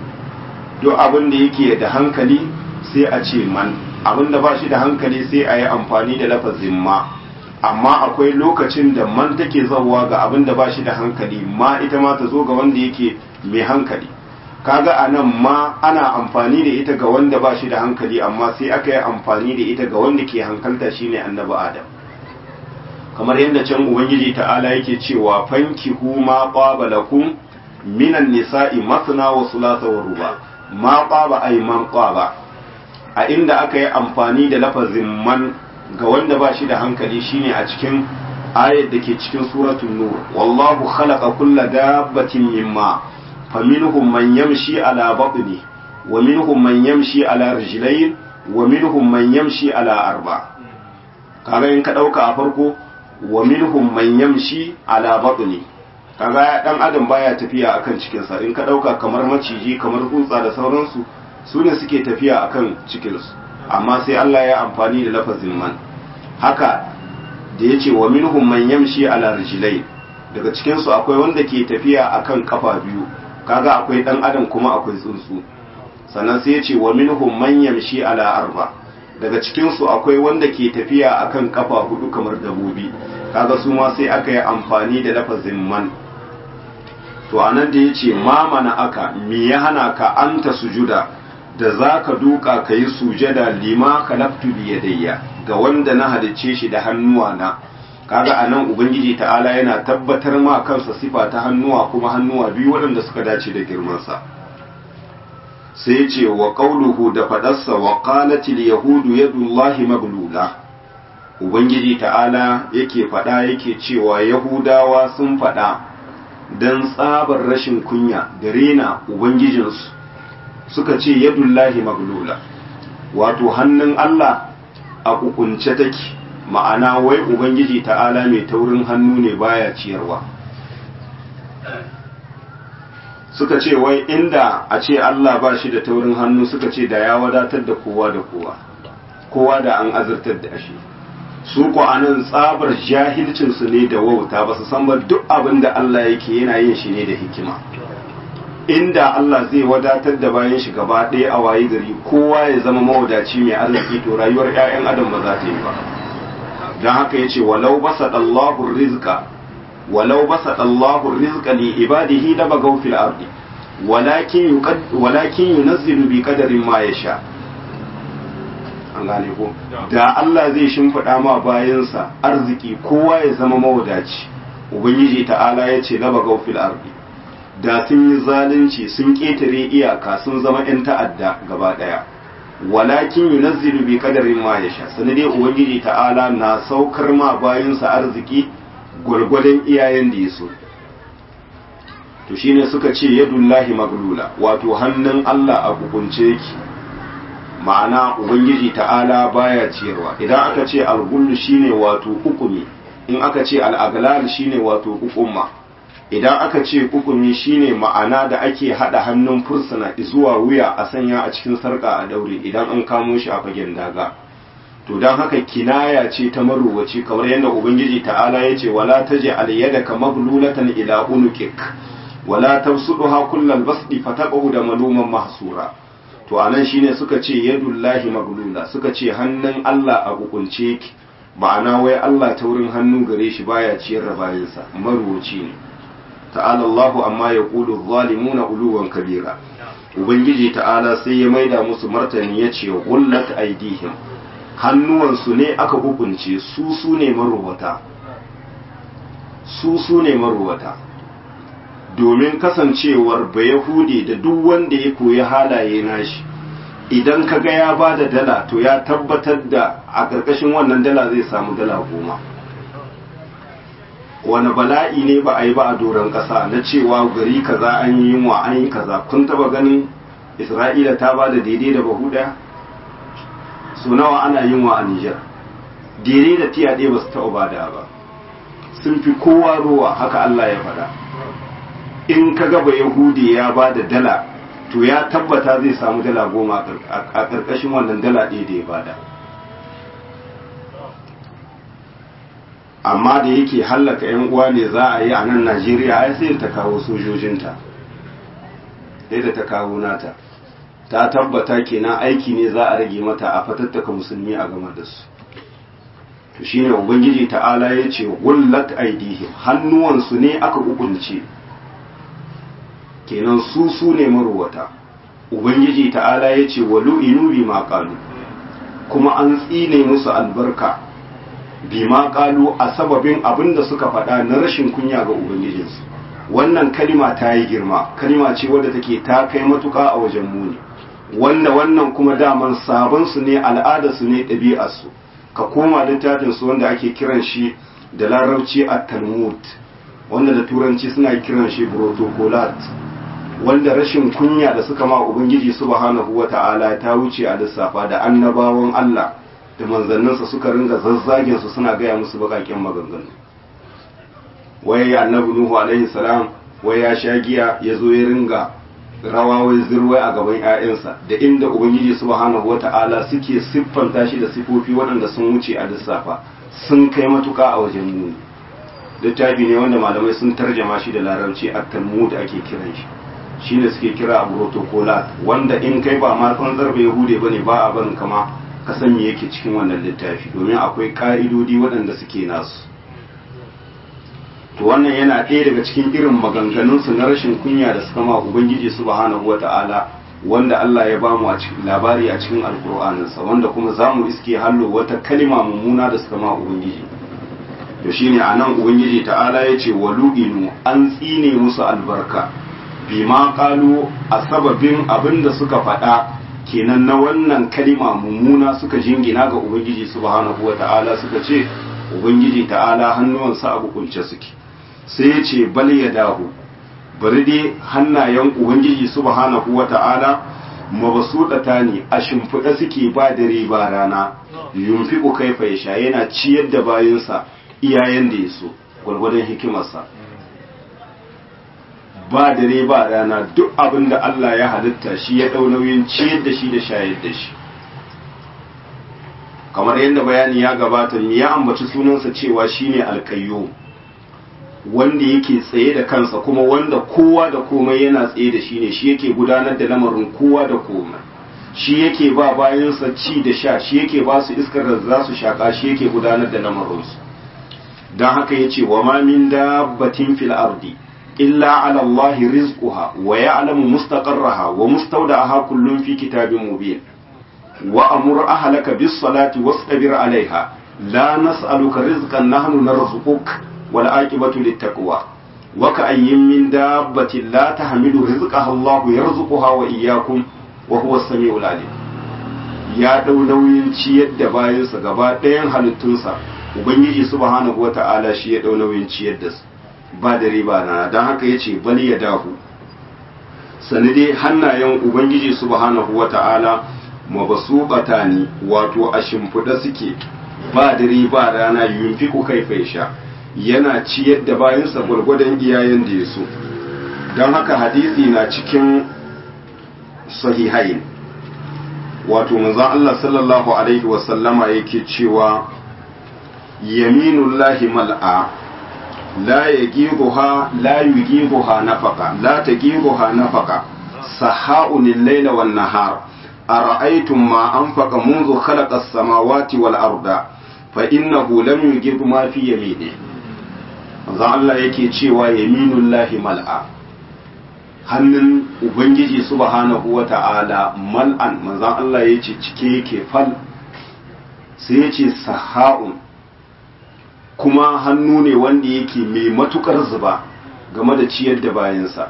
duk abin da yake da hankali sai a ce man abin da ba shi da hankali sai a yi amfani da lafazin ma amma akwai lokacin da man take zauwa ga abin da ba shi da hankali ma ita ma ta zo ga wanda yake mai hankali kaga a nan ma ana amfani da ita ga wanda ba shi da hankali amma sai aka yi amfani da ita ga wanda ke hankalta shine annabi adam kamar yadda can ubangiji ta'ala yake cewa fankihu ma qaba lakum minan nisa'i masna wa thulatha wa ruba ma qaba ay man qaba a inda aka yi amfani da lafazin man ga wanda ba shi da hankali shine a cikin ayat da ke cikin suratul nur wallahu khalaqa kulla dabbatin mimma faminhum man yamshi ala batni wa minhum man yamshi ala rijlayn wa minhum man yamshi ala arba kaga in ka dauka a farko wa minhum man yamshi ala batni kaga dan adam baya tafiya akan cikin sa in ka dauka kamar maciji kamar tsuntsa da sauransu su ne suke tafiya akan cikinsu amma sai Allah ya amfani da lafazin man haka da ya ce wa minhum man yamshi ala rijlai daga cikinsu akwai wanda ke tafiya akan kafa biyu kaga akwai dan adam kuma akwai tsuntsu sannan sai ya ce wa minhum man yamshi ala arba daga cikinsu akwai wanda ke tafiya akan kafa hudu kamar dabobi kaga su ma sai aka yi amfani da lafazin man to anan da ya ce ma mana aka me ya hana ka anta sujuda da za ka duka ka yi sujada lima kalaftu biyadayya ga wanda na halicce shi da hannuwa na kaga anan ubangiji ta'ala yana tabbatar ma kansa sifa ta hannuwa kuma hannuwa biyu waɗanda suka dace da girmansa sai ce wa qauluhu da fadarsa wa qalatil yahudu yadullahi maglula ubangiji ta'ala yake fada yake cewa yahudawa sun fada dan tsabar rashin kunya da rena ubangijinsu suka ce yadullahi maglula wato hannun Allah a kukunce take ma'ana wai ubangiji ta'ala mai taurin hannu ne baya ciyarwa suka ce wai inda a ce Allah ba shi da taurin hannu suka ce da ya wadatar da kowa da kowa kowa da an azurtar da shi su ko anan tsabar jahilcinsu ne da wauta ba su san ba duk abin da Allah yake yana yin shi ne da hikima inda Allah zai wadatar da bayan shi gaba ɗaya a wayi gari kowa ya zama mawadaci mai arziki to rayuwar 'ya'yan adam ba za ta yi ba don haka ya ce walau basa Allahu rizqa walau basa Allahu rizqa li ibadihi la bagaw fil ardi walakin yuqad walakin yunazzilu bi qadarin ma yasha an gane ko da Allah zai shimfiɗa ma bayansa arziki kowa ya zama mawadaci ubangiji ta'ala ya ce laba gaufil ardi da sun yi zalunci sun ƙetare iyaka sun zama 'yan ta'adda gaba ɗaya walakin yunazzilu bi qadarin ma yasha sanade ubangiji ta'ala na saukar ma bayansa arziki gwargwadon iyayen da ya so to shine suka ce yadullahi maglula wato hannun Allah a hukunce yake ma'ana ubangiji ta'ala baya ciyarwa idan aka ce algullu shine wato hukumi in aka ce al'aglal shine wato hukumma idan aka ce hukumi shine ma'ana da ake hada hannun fursuna zuwa wuya a sanya a cikin sarka a daure idan an kamo shi a fagen daga to don haka kinaya ce ta maruwaci kamar yadda ubangiji ta'ala ya ce wala taje alyadaka maglulatan ila unukik wala tabsuduha kullal basdi fataqu da maluman mahsura to anan shine suka ce yadullahi maglula suka ce hannun Allah a hukunce ki ma'ana wai Allah ta wurin hannu gare shi baya ciyar da bayansa maruwaci ne ta'ala Allahu amma yaqulu zalimuna uluwan kabira ubangiji ta'ala sai ya maida musu martani ya ce gullat aidihim hannuwansu ne aka hukunce su su ne maruwata su su ne maruwata domin kasancewar bayahudi da duk wanda ya koyi halaye nashi idan ka ga ya ba da dala to ya tabbatar da a ƙarƙashin wannan dala zai samu dala goma wani bala'i ne ba a yi ba a doron ƙasa na cewa gari kaza an yi yunwa an yi kaza kun taba ganin isra'ila ta ba da daidai da bahu ɗaya su nawa ana yunwa a nijar daidai da tiya ɗaya ba su taɓa bada ba sun fi kowa ruwa haka allah ya faɗa in ka gaba yahudi ya ba da dala to ya tabbata zai samu dala goma a ƙarƙashin wannan dala ɗaya da ya bada amma da yake hallaka 'yan uwa ne za a yi a nan najeriya ai sai ta kawo sojojinta sai da ta kawo nata ta tabbata kenan aiki ne za a rage mata a fatattaka musulmi a game da su to shine ubangiji ta'ala ya ce gullat aidihim hannuwansu ne aka hukunce kenan su su ne maruwata ubangiji ta'ala ya ce walu inu bi ma kuma an tsine musu albarka bima kalu a sababin abin da suka faɗa na rashin kunya ga ubangijinsu wannan kalima ta yi girma kalima ce wadda take ta kai matuƙa a wajen muni wanda wannan kuma daman sabon su ne al'adarsu ne ɗabi'arsu ka koma littafin su wanda ake kiran shi da larabci a talmud wanda da turanci suna kiran shi protocolat wanda rashin kunya da suka ma ubangiji subhanahu wata'ala ta wuce a lissafa da annabawan Allah da manzanninsa suka ringa zazzagin su suna gaya musu bakakin maganganu wai annabi nuhu alaihi salam wai ya sha giya ya zo ya ringa rawa wai zirwai a gaban ƴaƴansa da inda ubangiji subhanahu wata'ala suke siffanta shi da sifofi waɗanda sun wuce a lissafa sun kai matuka a wajen muni littafi ne wanda malamai sun tarjama shi da larabci a talmud ake kiran shi shine suke kira a protocolat wanda in kai ba ma tsantsar bai yahude bane ba a barin kama ka san me yake cikin wannan littafi domin akwai ka'idodi waɗanda suke nasu to wannan yana ɗaya daga cikin irin maganganunsu na rashin kunya da suka ma ubangiji subhanahu wata'ala wanda Allah ya bamu a cikin labari a cikin alkur'aninsa wanda kuma za mu iske hallo wata kalima mummuna da suka ma ubangiji to shine anan ubangiji ta'ala ya ce walu'inu an tsine musu albarka bima kalu a sababin abin da suka faɗa kenan na wannan kalima mummuna suka jingina ga ubangiji subhanahu wata'ala suka ce ubangiji ta'ala hannuwansa a bukunce suke sai ya ce bal ya dahu bari dai hannayen ubangiji subhanahu wata'ala mabasuɗata ne a shimfiɗa suke ba dare ba rana yunfiqu kaifa yasha yana ciyar da bayansa iyayen da ya so gwargwadon hikimarsa ba dare ba rana duk abin da Allah ya halitta shi ya ɗau nauyin ciyar da shi da shayar da shi kamar yadda bayani ya gabata ya ambaci sunansa cewa shine alkayyo wanda yake tsaye da kansa kuma wanda kowa da komai yana tsaye da shi ne shi yake gudanar da lamarin kowa da komai shi yake ba bayansa ci da sha shi yake ba su iskar da za su shaka shi yake gudanar da lamarinsu don haka ya ce wa ma min dabbatin fil ardi illa ala Allah rizquha wa ya'lamu mustaqarraha wa mustawda'aha kullun fi kitabin mubin wa amur ahlaka bis salati wastabir alaiha la nas'aluka rizqan nahnu narzuquk wal aqibatu lit taqwa wa ka'ayyin min dabbatin la tahmilu rizqaha Allahu yarzuquha wa iyyakum wa huwa as-sami'ul alim ya dau nauyin ciyar da bayansa gaba ɗayan halittunsa ubangiji subhanahu wata'ala shi ya dau nauyin ciyar da su ba da riba na don haka yace bal ya dahu sani dai hannayen ubangiji subhanahu wata'ala mabasuqata ne wato a shimfiɗa suke ba dare ba rana yunfiku kaifa sha yana ciyar da bayansa gwargwadon iyayen da ya so don haka hadisi na cikin sahihain wato manzon Allah sallallahu alaihi wasallama yake cewa yaminullahi mal'a la yagibuha la yugibuha nafaqa la tagibuha nafaqa saha'un al-layla wan nahar ara'aytum ma anfaqa منذ خلق السماوات والأرض فإنه لم يجب ما في يمينه manzon Allah yake cewa yaminullahi mal'a hannun ubangiji subhanahu wata'ala mal'an manzon Allah yace cike yake fal sai yace saha'un kuma hannu ne wanda yake mai matukar zuba game da ciyar da bayansa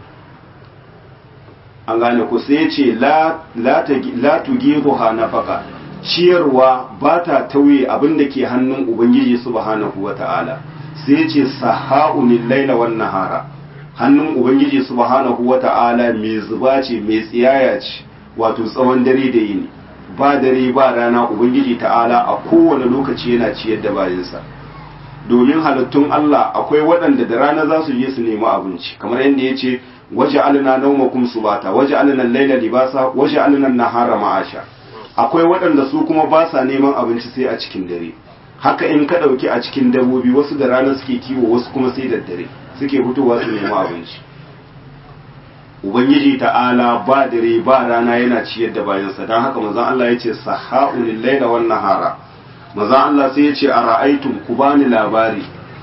an gane ku sai yace la la tugiruha nafaka ciyarwa ba ta tauye abin da ke hannun ubangiji subhanahu wata'ala sai ce saha'unin laila wan nahara hannun ubangiji subhanahu wata'ala mai zuba ce mai tsiyaya ce wato tsawon dare da yini ba dare ba rana ubangiji ta'ala a kowane lokaci yana ciyar da bayansa domin halittun Allah akwai waɗanda da rana za su je su nemi abinci kamar yadda ya ce waje alina naumakum subata waje alina laila libasa waje alina nahara ma'asha akwai waɗanda su kuma ba sa neman abinci sai a cikin dare haka in ka ɗauki a cikin dabbobi wasu da rana suke kiwo wasu kuma sai da dare suke fitowa su nemi abinci ubangiji ta'ala ba dare ba rana yana ciyar da bayansa don haka manzon Allah ya ce saha'ul laila wan nahara manzon Allah sai ya ce a ra'aitum ku bani labari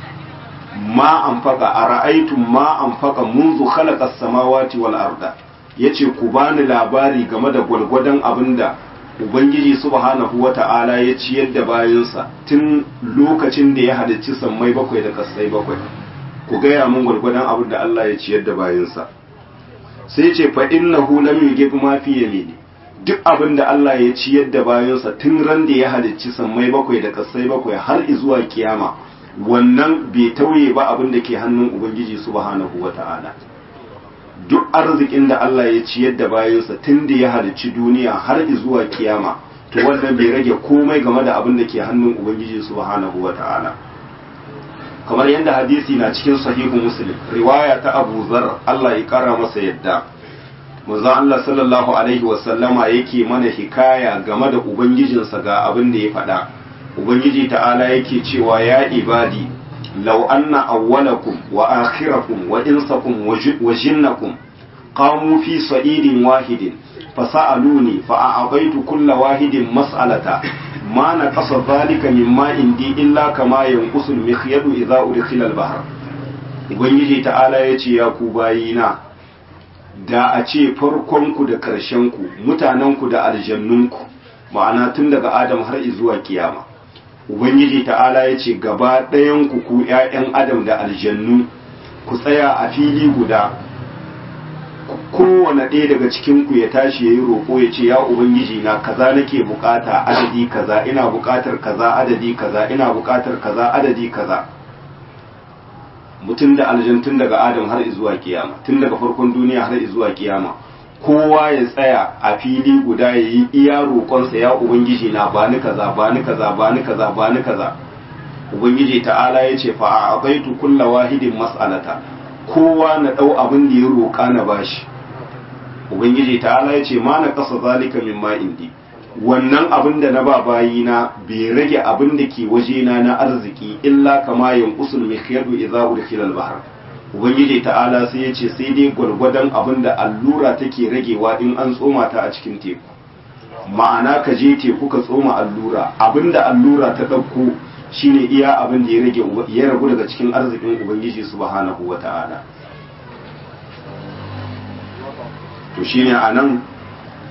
ma anfaqa a ra'aitum ma anfaqa منذ khalaqa as-samawati wal arda yace ku bani labari game da gwalgwadon abinda Ubangiji subhanahu wa ta'ala ya ciyar da bayansa tun lokacin da ya halicci sammai bakwai da kasai bakwai, ku gaya mun gwargwadon abin da Allah ya ciyar da bayansa. Sai ce fa innahu lam yugib ma fi yamini duk abin da Allah ya ciyar da bayansa tun ran da ya halicci sammai bakwai da kasai bakwai har zuwa kiyama wannan bai tauye ba abin da ke hannun Ubangiji subhanahu wa ta'ala. duk arzikin da Allah ya ciyar da bayansa tun da ya halicci duniya har zuwa kiyama to wannan bai rage komai game da abin da ke hannun ubangiji subhanahu wa ta'ala kamar yadda hadisi na cikin sahihu muslim riwaya ta abu zar Allah ya kara masa yadda manzo Allah sallallahu alaihi wa sallama yake mana hikaya game da ubangijinsa ga abin da ya faɗa ubangiji ta'ala yake cewa ya ibadi لو أن أولكم وآخركم وإنسكم وجنكم قاموا في صعيد واحد فسألوني فأعطيت كل واحد مسألة ما نقص ذلك مما عندي إلا كما ينقص المخيط إذا أدخل البحر Ubangiji ta'ala ya ce ya ku bayina da a ce farkonku da ƙarshenku mutanenku da aljannunku ma'ana tun daga Adam har zuwa kiyama Ubangiji ta'ala ya ce gaba ɗayanku ku ‘ya'yan Adam da aljannu ku tsaya a fili guda, kowane ɗaya daga cikinku ya tashi ya yi roƙo ya ce, “Ya Ubangiji na kaza nake bukata adadi kaza, ina bukatar kaza adadi kaza, ina bukatar kaza adadi kaza.” Mutum da aljantun daga Adam har zuwa kiyama, tun daga farkon duniya har zuwa kiyama. kowa ya tsaya a fili guda ya yi iya roƙonsa ya ubangiji na ba ni kaza ba ni kaza ba ni kaza ba ni kaza ubangiji ta'ala ya ce fa a abaitu kulla wahidin mas'alata kowa na ɗau abin da ya roƙa na bashi ubangiji ta'ala ya ce ma na ƙasa zalika min ma indi wannan abin da na ba bayina bai rage abin da ke wajena na arziki illa kama yanqusul mikhyadu idza udkhila al-bahr ubangiji ta'ala sai ya ce sai dai gwargwadon abin da allura take ragewa in an tsoma ta a cikin teku ma'ana ka je teku ka tsoma allura abin da allura ta ɗauko shine iya abin da ya rage ya ragu daga cikin arzikin ubangiji subhanahu wa ta'ala to shine a nan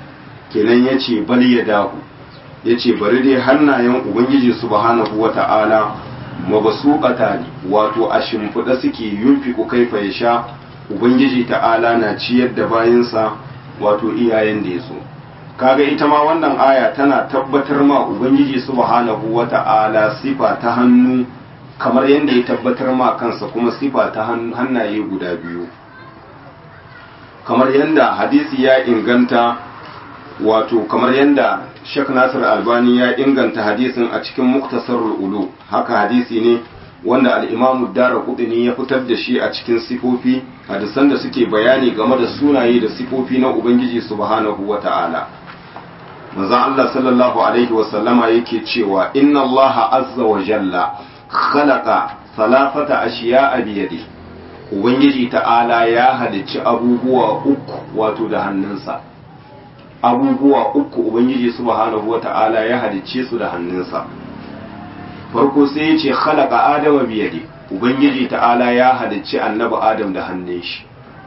kenan ya ce bal ya dahu ya ce bari dai hannayen ubangiji subhanahu wa ta'ala mabasuƙata ne wato a shimfiɗa suke yunfiku kaifa ya sha ubangiji ta'ala na ciyar da bayansa wato iyayen da ya so kaga ita ma wannan aya tana tabbatar ma ubangiji subhanahu wa ta'ala sifa ta hannu kamar yadda ya tabbatar ma kansa kuma sifa ta hannaye guda biyu kamar yadda hadisi ya inganta wato kamar yadda Sheikh Nasir Albani ya inganta hadisin a cikin Muktasarul Ulu haka hadisi ne wanda al-Imam Ad-Darqutni ya fitar da shi a cikin sifofi hadisan da suke bayani game da sunaye da sifofi na Ubangiji subhanahu wata'ala manzon Allah sallallahu alaihi wa sallama yake cewa inna Allah azza wa jalla khalaqa thalathata ashiya'a bi yadihi Ubangiji ta'ala ya halicci abubuwa uku wato da hannunsa abubuwa uku ubangiji subhanahu wata'ala ya halicce su da hannunsa farko sai ya ce khalaqa adama biyadi ubangiji ta'ala ya halicci annabi adam da hannun shi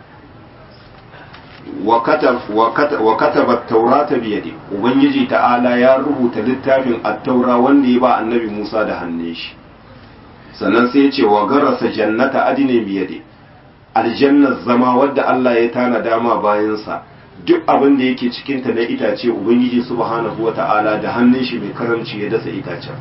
wa kataba taurata biyadi ubangiji ta'ala ya rubuta littafin at-taura wanda ya ba annabi Musa da hannun shi sannan sai ya ce wa garasa jannata adine biyadi aljannar zama wadda Allah ya tana dama bayansa duk abin da yake cikinta na itace ubangiji subhanahu wata'ala da hannun shi mai karamci ya dasa itacen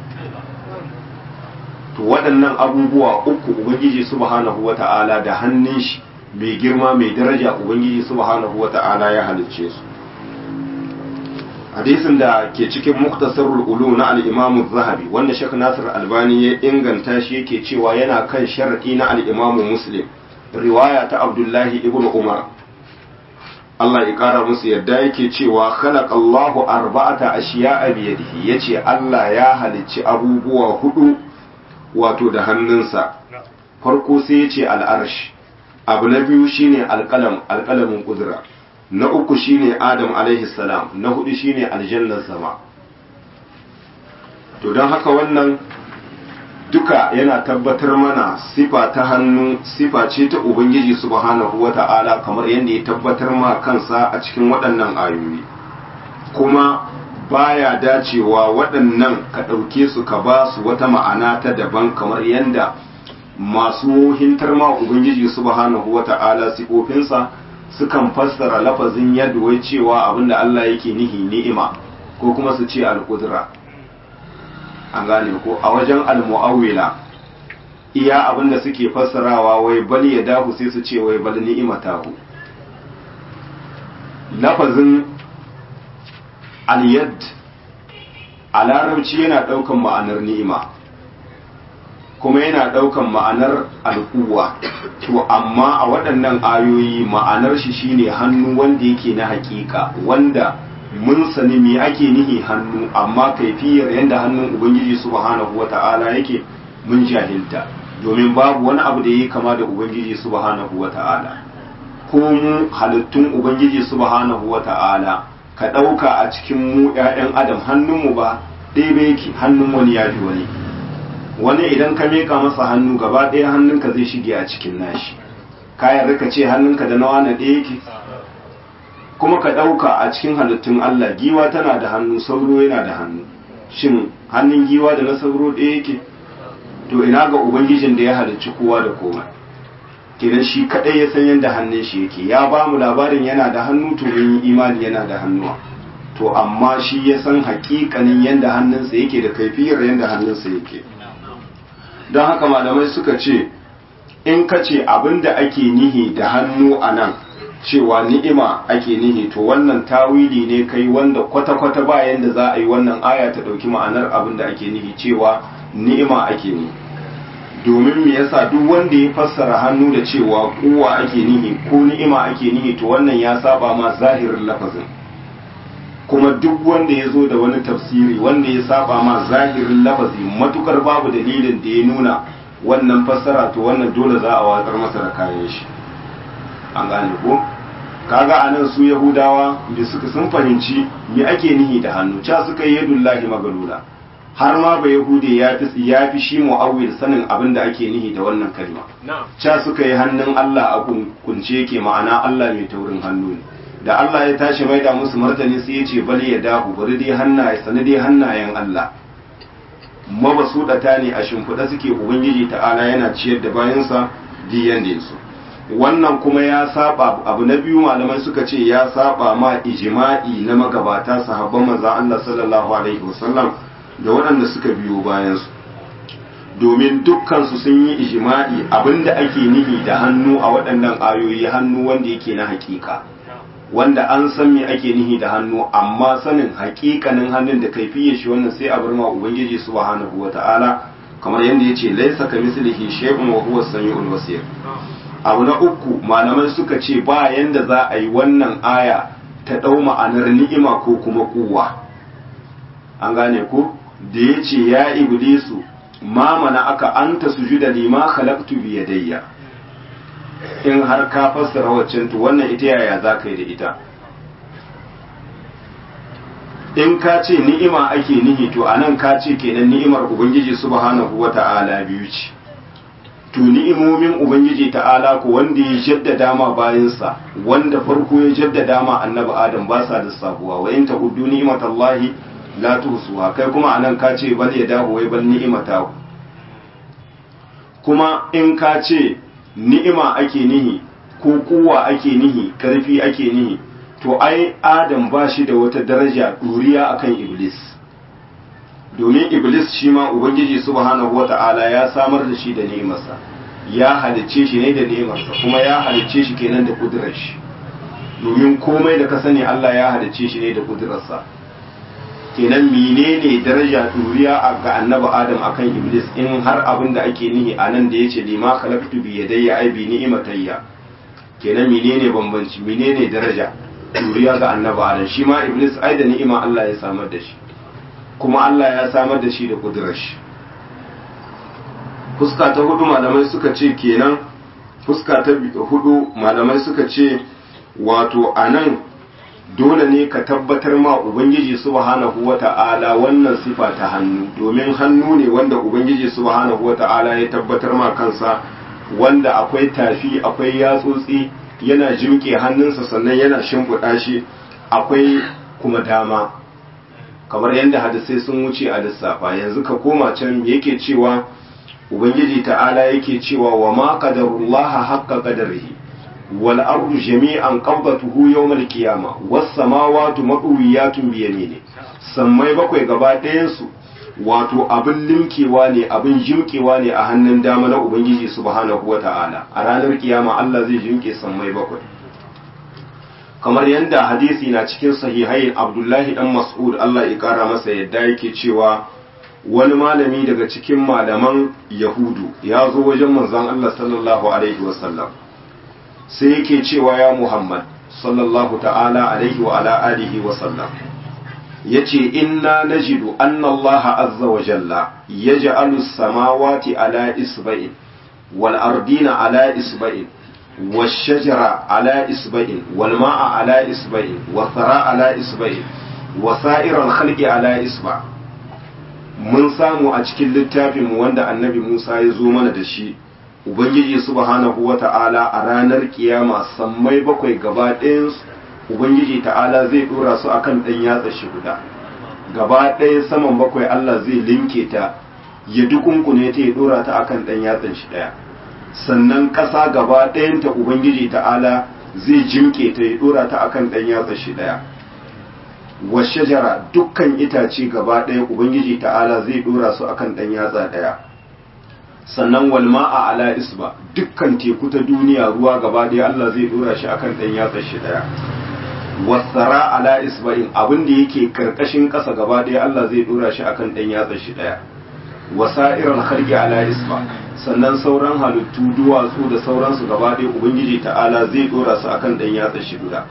to waɗannan abubuwa uku ubangiji subhanahu wata'ala da hannun shi mai girma mai daraja ubangiji subhanahu wata'ala ya halicce su hadisin da ke cikin muktasarul ulu na al-imamu zahabi wanda shek nasir albani ya inganta shi yake cewa yana kan sharadi na al-imamu muslim riwaya ta abdullahi ibn umar Allah ya kara musu yadda yake cewa khalaqallahu arba'ata ashiya'a bi yadihi yace Allah ya halicci abubuwa hudu wato da hannunsa farko sai yace al'arsh abu na biyu shine alqalam alqalamin kudura na uku shine adam alaihi salam na hudu shine aljannar sama to don haka wannan duka yana tabbatar mana sifa ta hannu sifa ce ta ubangiji subhanahu wata'ala kamar yadda ya tabbatar ma kansa a cikin waɗannan ayoyi kuma baya dacewa waɗannan ka ɗauke su ka ba su wata ma'ana ta daban kamar yadda masu hintar ma ubangiji subhanahu wata'ala sifofinsa sukan fassara lafazin yadda wai cewa abinda Allah yake nihi ni'ima ko kuma su ce al-qudra an gane ko a wajen al-mu'awwila iya abinda suke fassarawa wai bal ya dahu sai su ce wai bal ni'imatahu lafazin al-yad a larabci yana daukan ma'anar ni'ima kuma yana daukan ma'anar al'uwa to amma a waɗannan ayoyi ma'anar shi shine hannu wanda yake na hakika wanda mun sani me ake nihi hannu amma kaifiyar yadda hannun ubangiji subhanahu wata'ala yake mun jahilta domin babu wani abu da yake kama da ubangiji subhanahu wata'ala ko mu halittun ubangiji subhanahu wata'ala ka ɗauka a cikin mu 'ya'yan adam hannunmu ba ɗaya yake hannun wani ya fi wani wani idan ka meka masa hannu gaba ɗaya hannunka zai shige a cikin nashi kayan rika ce hannunka da nawa na ɗaya yake kuma ka ɗauka a cikin halittun Allah giwa tana da hannu sauro yana da hannu shin hannun giwa da na sauro ɗaya yake to ina ga ubangijin da ya halicci kowa da komai kenan shi kaɗai ya san yadda hannun shi yake ya ba mu labarin yana da hannu to mun yi imani yana da hannuwa to amma shi ya san hakikanin yadda hannunsa yake da kaifiyar yadda hannunsa yake don haka malamai suka ce in ka ce abin da ake nihi da hannu a nan cewa ni'ima ake nihi to wannan tawili ne kai wanda kwata-kwata ba yanda za a yi wannan aya ta ɗauki ma'anar abin da ake nihi cewa ni'ima ake nihi domin me yasa duk wanda ya fassara hannu da cewa kuwa ake nihi ko ni'ima ake nihi to wannan ya saba ma zahirin lafazin kuma duk wanda ya zo da wani tafsiri wanda ya saba ma zahirin lafazi matukar babu dalilin da ya nuna wannan fassara to wannan dole za a watsar masa da kayan shi an gane ko kaga anan su yahudawa da suka sun fahimci me ake nihi da hannu ca suka yi yadullahi magalula har ma ba yahude ya fi ya fi shi mu'awwil sanin abin da ake nihi da wannan kalma ca suka yi hannun Allah a kunce yake ma'ana Allah mai taurin hannu ne da Allah ya tashi maida musu martani sai ya ce bal ya dahu bari dai hannaye sani dai hannayen Allah mabasudata ne a shimfiɗa suke ubangiji ta'ala yana ciyar da bayansa diyan da su wannan kuma ya saba abu na biyu malamai suka ce ya saba ma ijma'i na magabata sahabban manzo Allah sallallahu alaihi wasallam da waɗanda suka biyo bayan su domin dukkan su sun yi ijma'i abinda ake nihi da hannu a waɗannan ayoyi hannu wanda yake na hakika wanda an san me ake nihi da hannu amma sanin hakikanin hannun da kaifiyar shi wannan sai a bar ma ubangiji subhanahu wata'ala kamar yadda yace laysa kamislihi shay'un wa huwa as-sami'ul basir abu na uku malamai suka ce ba yanda za a yi wannan aya ta ɗau ma'anar ni'ima ko kuma kuwa an gane ko da ya ce ya iblisu ma mana aka anta sujuda lima khalaqtu bi yadayya in har ka fassara waccan to wannan ita yaya za ka yi da ita in ka ce ni'ima ake nihi to anan ka ce kenan ni'imar ubangiji subhanahu wata'ala biyu ce to ni'imomin ubangiji ta'ala ko wanda ya jaddada ma bayansa wanda farko ya jaddada ma annabi adam ba sa lissafuwa wa in ta'uddu ni'matallahi la tuhsuha kai kuma anan ka ce bal ya dahu wai bal ni'imata kuma in ka ce ni'ima ake nihi ko kuwa ake nihi karfi ake nihi to ai adam ba shi da wata daraja duriya akan iblis domin iblis shi ma ubangiji subhanahu wata'ala ya samar da shi da ni'imarsa ya halicce shi ne da ni'imarsa kuma ya halicce shi kenan da kudurar shi domin komai da ka sani Allah ya halicce shi ne da kudurarsa kenan menene daraja duriya ga annabi adam akan iblis in har abin da ake nihi a nan da yace lima khalaqtu bi yadayya ai bi ni'matayya kenan menene bambanci menene daraja duriya ga annabi adam shi ma iblis ai da ni'ima Allah ya samar da shi kuma Allah ya samar da shi da kudurar shi fuska ta hudu malamai suka ce kenan fuska ta hudu malamai suka ce wato anan dole ne ka tabbatar ma ubangiji subhanahu wata'ala wannan sifa ta hannu domin hannu ne wanda ubangiji subhanahu wata'ala ya tabbatar ma kansa wanda akwai tafi akwai yatsotsi yana jimke hannunsa sannan yana shimfiɗa shi akwai kuma dama kamar yadda hadisai sun wuce a lissafa yanzu ka koma can yake cewa ubangiji ta'ala yake cewa wa ma qadarullaha haqqa qadarihi wal ardu jami'an qabdatuhu yawmal qiyama was samawati madwiyatun bi yamini sammai bakwai gaba ɗayan su wato abin limkewa ne abin jimkewa ne a hannun dama na ubangiji subhanahu wata'ala a ranar kiyama Allah zai jimke sammai bakwai kamar yadda hadisi na cikin sahihain abdullahi dan mas'ud Allah ya kara masa yadda yake cewa wani malami daga cikin malaman yahudu ya zo wajen manzon Allah sallallahu alaihi wasallam sai yake cewa ya muhammad sallallahu ta'ala alaihi wa ala alihi wasallam yace inna najidu anna Allah azza wa jalla yaj'alu as-samawati ala isba'in wal ardina ala isba'in والشجر على إصبع والماء على إصبع والثراء على إصبع وسائر الخلق على إصبع mun samu a cikin littafinmu wanda annabi Musa ya zo mana da shi Ubangiji subhanahu wa ta'ala a ranar kiyama sammai bakwai gaba ɗayansu Ubangiji ta'ala zai ɗora su akan ɗan yatsa shi guda gaba ɗaya saman bakwai Allah zai linke ta ya dukunkune ta ya ɗora ta akan ɗan yatsan shi ɗaya sannan ƙasa gaba ɗayanta Ubangiji ta'ala zai jimke ta ya ɗora ta akan ɗan yatsa shi ɗaya wa shajara dukkan itace gaba ɗaya Ubangiji ta'ala zai ɗora su akan ɗan yatsa ɗaya sannan walma a ala isba dukkan teku ta duniya ruwa gaba ɗaya Allah zai ɗora shi akan ɗan yatsa shi ɗaya wasara ala isba'in abin da yake karkashin ƙasa gaba ɗaya Allah zai ɗora shi akan ɗan yatsa shi ɗaya wasa'irar kharqi ala isba sannan sauran halittu duwatsu da sauransu gaba ɗaya ubangiji ta'ala zai dora su akan dan yatsa shi guda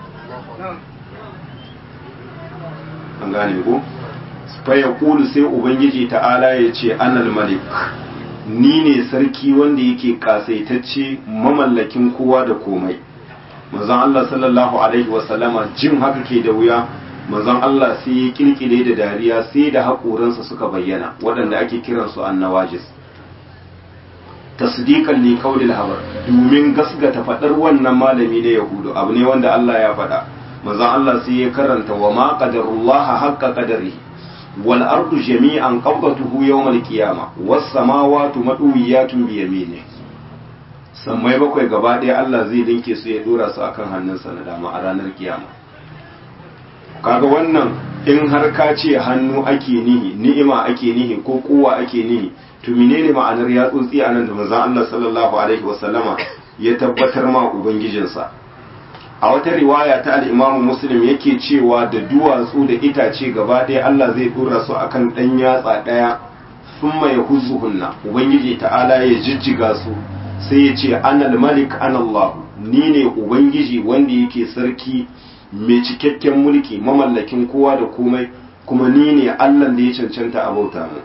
an gane ko fa yaqulu sai ubangiji ta'ala ya ce anal malik ni ne sarki wanda yake kasaitacce mamallakin kowa da komai manzon Allah sallallahu alaihi wasallama jin haka ke da wuya manzon Allah sai ya kirkire da dariya sai da haƙoransa suka bayyana waɗanda ake kiransu annawajis tasdiqan li qawlil habar domin gasgata fadar wannan malami na yahudu abu ne wanda Allah ya faɗa manzon Allah sai ya karanta wa ma qadarullaha haqqa qadarihi wal ardu jami'an qabdatuhu yawm al qiyamah was samawati madwiyatun bi yaminihi sammai bakwai gaba ɗaya Allah zai dinke su ya dora su akan hannunsa na dama a ranar kiyama kaga wannan in har ka ce hannu ake nihi ni'ima ake nihi ko kowa ake nihi to menene ma'anar ya tsotsi a nan da manzon Allah sallallahu alaihi wasallama ya tabbatar ma ubangijinsa a wata riwaya ta al-Imam Muslim yake cewa da duwatsu da itace gaba ɗaya Allah zai dora su akan ɗan yatsa ɗaya thumma yahuzuhunna ubangiji ta'ala ya jijjiga su sai ya ce anal malik anallahu ni ne ubangiji wanda yake sarki mai cikakken mulki mamallakin kowa da komai kuma ni ne allah da ya cancanta a bauta mu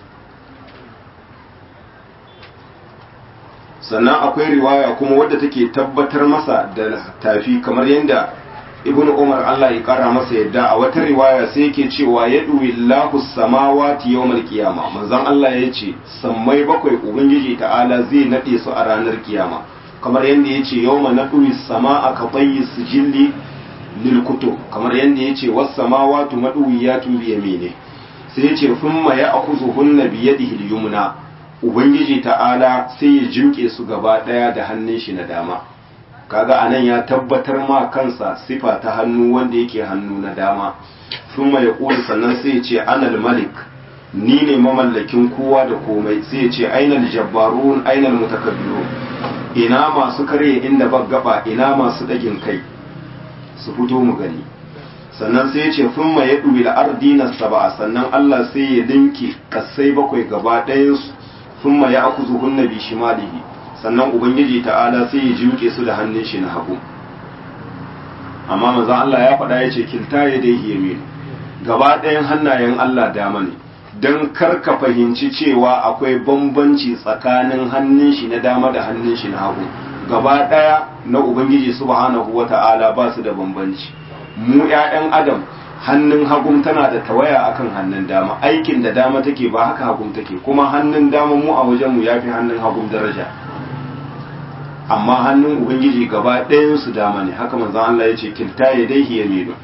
sannan akwai riwaya kuma wadda take tabbatar masa da tafi kamar yadda ibn umar allah ya kara masa yadda a wata riwaya sai yake cewa ya lahu samawati yawmal qiyama manzon allah ya ce sammai bakwai ubangiji ta'ala zai nade su a ranar kiyama kamar yadda ya ce yawma naɗuwi sama'a ka bayyi sijilli lil kutub kamar yadda ya ce was samawatu maɗuwiyatun bi yamine sai ya ce thumma ya'khuzuhunna bi yadihi al-yumna ubangiji ta'ala sai ya jimke su gaba daya da hannun shi na dama kaga anan ya tabbatar ma kansa sifa ta hannu wanda yake hannu na dama thumma yaqulu sannan sai ya ce anal malik ni ne mamallakin kowa da komai sai ya ce ainal jabbarun ainal mutakabbirun ina masu karye inda ba gaba ina masu dagin kai su fito mu gani sannan sai ya ce thumma yadwi al-ardina sab'a sannan Allah sai ya dinki kasai bakwai gaba ɗayan su thumma ya'khuzuhunna bi shimalihi sannan ubangiji ta'ala sai ya juke su da hannun shi na hagu amma manzon Allah ya faɗa ya ce kilta yadayhi yamin gaba ɗayan hannayen Allah dama ne don karka fahimci cewa akwai bambanci tsakanin hannun shi na dama da hannun shi na hagu gaba ɗaya na ubangiji subhanahu wata'ala ba su da bambanci mu 'ya'yan adam hannun hagun tana da tawaya akan hannun dama aikin da dama take ba haka hagun take kuma hannun dama mu a wajenmu ya fi hannun hagun daraja amma hannun ubangiji gaba ɗayan su dama ne haka manzon Allah ya ce kilta ya dai yaminu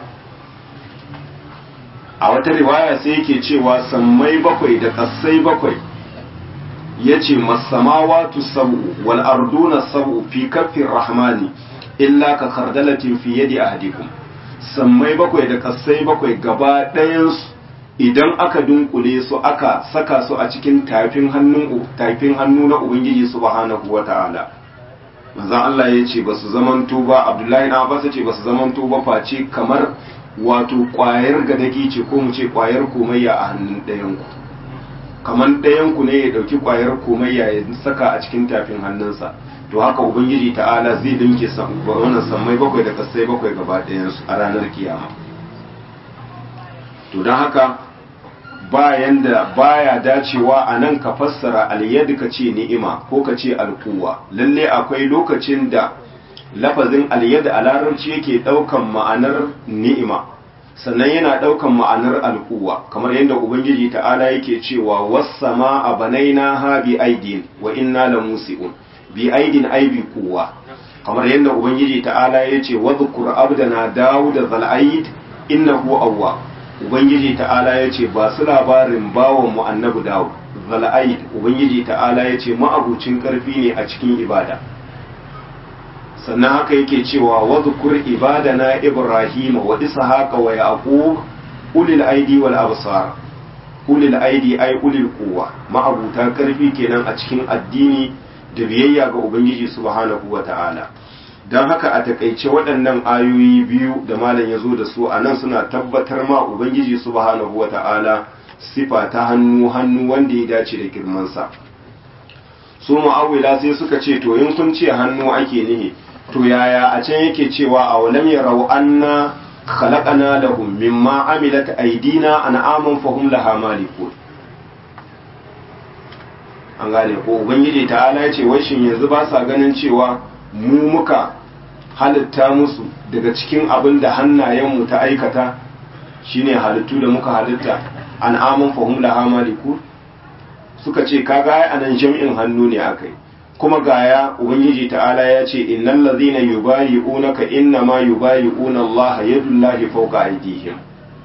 a wata riwaya sai yake cewa sammai bakwai da ƙasai bakwai ya ce masamawatu sab'u wal arduna sab'u fi kaffin rahmani illa ka kardalatin fi yadi ahadikum sammai bakwai da ƙasai bakwai gaba ɗayansu idan aka dunkule su aka saka su a cikin tafin hannun tafin hannu na ubangiji subhanahu wata'ala manzon Allah ya ce ba su zamanto ba Abdullahi na Abbas ce ba su zamanto ba face kamar wato ƙwayar gadagi ce ko mu ce ƙwayar komayya a hannun ɗayanku kamar ɗayanku ne ya ɗauki ƙwayar komayya ya saka a cikin tafin hannunsa to haka ubangiji ta'ala zai dinke wannan sammai bakwai da kasai bakwai gaba ɗayansu a ranar kiyama to don haka bayan da baya dacewa a nan ka fassara aliyad ka ce ni'ima ko ka ce alkuwa lalle akwai lokacin da lafazin aliyad a larabci yake ɗaukan ma'anar ni'ima sannan yana ɗaukan ma'anar alkuwa kamar yadda ubangiji ta'ala yake cewa wassama a banaina ha bi aidin wa inna la musi'un bi aidin ai bi kuwa kamar yadda ubangiji ta'ala ya ce wadhkur abdana dawud zal aid innahu awwa ubangiji ta'ala ya ce ba su labarin bawan mu annabi dawud zal aid ubangiji ta'ala ya ce ma'abucin karfi ne a cikin ibada sannan haka yake cewa wadhkur ibadana ibrahima wa ishaqa wa yaqub ulil aidi wal absar ulil aidi ay ulil quwwa ma'abuta karfi kenan a cikin addini da biyayya ga ubangiji subhanahu wa ta'ala don haka a takaice waɗannan ayoyi biyu da malam ya zo da su a nan suna tabbatar ma ubangiji subhanahu wa ta'ala sifa ta hannu hannu wanda ya dace da girmansa su mu'awila sai suka ce to in kun ce hannu ake nihi to yaya a can yake cewa a walam yarau anna khalaqana lahum mimma amilat aydina an'aman fahum laha malikun an gane ko ubangiji ta'ala ya ce wai shin yanzu ba sa ganin cewa mu muka halitta musu daga cikin abin da hannayenmu ta aikata shine halittu da muka halitta an'aman fahum laha malikun suka ce kaga ai anan jami'in hannu ne akai kuma gaya ubangiji ta'ala ya ce innal ladhina yubayi'unaka innama yubayi'una Allah yadullahi fawqa aydihim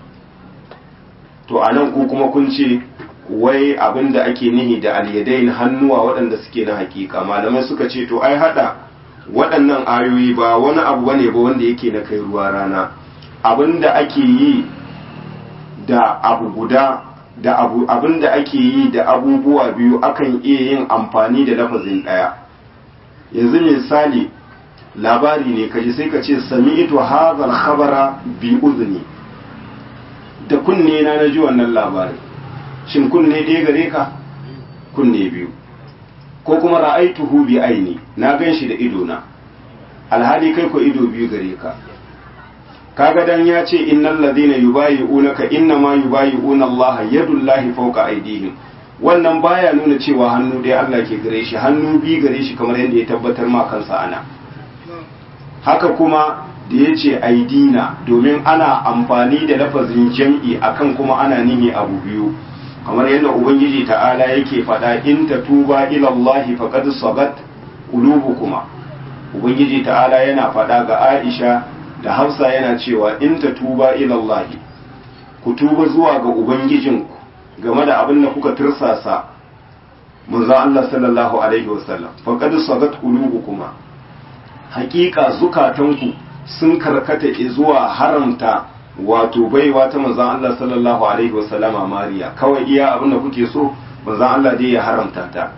to anan ku kuma kun ce wai abinda ake nihi da alyadain hannuwa waɗanda suke na hakika malamai suka ce to ai hada waɗannan ayoyi ba wani abu bane ba wanda yake na kai ruwa rana abinda ake yi da abu guda da abu abinda ake yi da abubuwa biyu akan iya yin amfani da lafazin ɗaya yanzu misali labari ne kaji sai ka ce sami'tu hadhal khabara bi udhni da kunne na naji wannan labarin shin kunne ɗaya gare ka kunne biyu ko kuma ra'aituhu bi aini na gan shi da ido na alhali kai ko ido biyu gare ka kaga dan ya ce innal ladina yubayi'unaka innama yubayi'una Allah yadullahi fawqa aydihim wannan baya nuna cewa hannu ɗaya Allah ke gare shi hannu biyu gare shi kamar yadda ya tabbatar ma kansa ana haka kuma da ya ce aidina domin ana amfani da lafazin jam'i akan kuma ana nihi abu biyu kamar yadda ubangiji ta'ala yake faɗa in ta tuba ilallahi faqad sagat qulubukuma ubangiji ta'ala yana faɗa ga Aisha da Hafsa yana cewa in ta tuba ilallahi ku tuba zuwa ga ubangijinku game da abin da kuka tirsasa manzo Allah sallallahu alaihi wasallam faqad sagat qulubukuma hakika zukatanku sun karkata zuwa haramta wato baiwa ta manzon Allah sallallahu alaihi wasallama Mariya kawai iya abin da kuke so manzon Allah dai ya haramta ta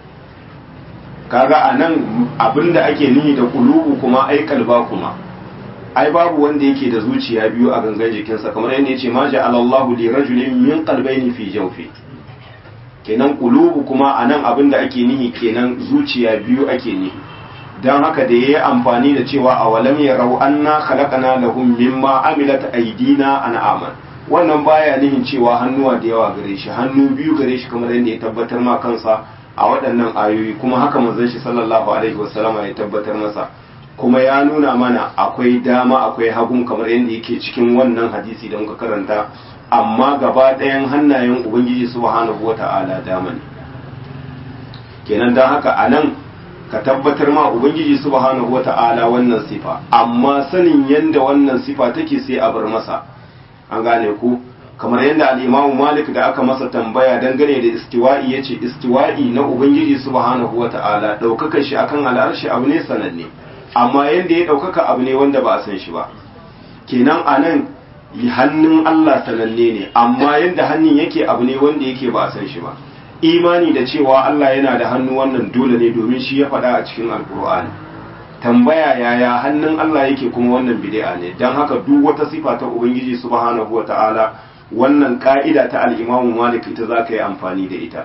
kaga anan abin da ake nihi da kulubu kuma ai kalba kuma ai babu wanda yake da zuciya biyu a gangan jikinsa kamar yadda yace ma ja'alallahu li rajulin min qalbayni fi jawfi kenan kulubu kuma anan abin da ake nihi kenan zuciya biyu ake nihi don haka da ya yi amfani da cewa a walam ya rau an na halakana lahum mimma amilat aidina an'aman wannan baya nihin cewa hannuwa da yawa gare shi hannu biyu gare shi kamar yadda ya tabbatar ma kansa a waɗannan ayoyi kuma haka manzon shi sallallahu alaihi wasallama ya tabbatar masa kuma ya nuna mana akwai dama akwai hagun kamar yadda yake cikin wannan hadisi da muka karanta amma gaba ɗayan hannayen ubangiji subhanahu wata'ala dama ne kenan don haka a nan ka tabbatar ma ubangiji subhanahu wata'ala wannan sifa amma sanin yadda wannan sifa take sai a bar masa an gane ku kamar yadda al-imamu malik da aka masa tambaya dangane da istiwa'i yace istiwa'i na ubangiji subhanahu wata'ala daukaka shi akan al'arshi abu ne sananne amma yadda ya daukaka abu ne wanda ba a san shi ba kenan anan hannun Allah sananne ne amma yadda hannun yake abu ne wanda yake ba a san shi ba imani da cewa Allah yana da hannu wannan dole ne domin shi ya faɗa a cikin alkur'ani tambaya yaya hannun Allah yake kuma wannan bid'a ne dan haka duk wata sifa ta ubangiji subhanahu wata'ala wannan ka'ida ta al-Imam Malik ita zaka yi amfani da ita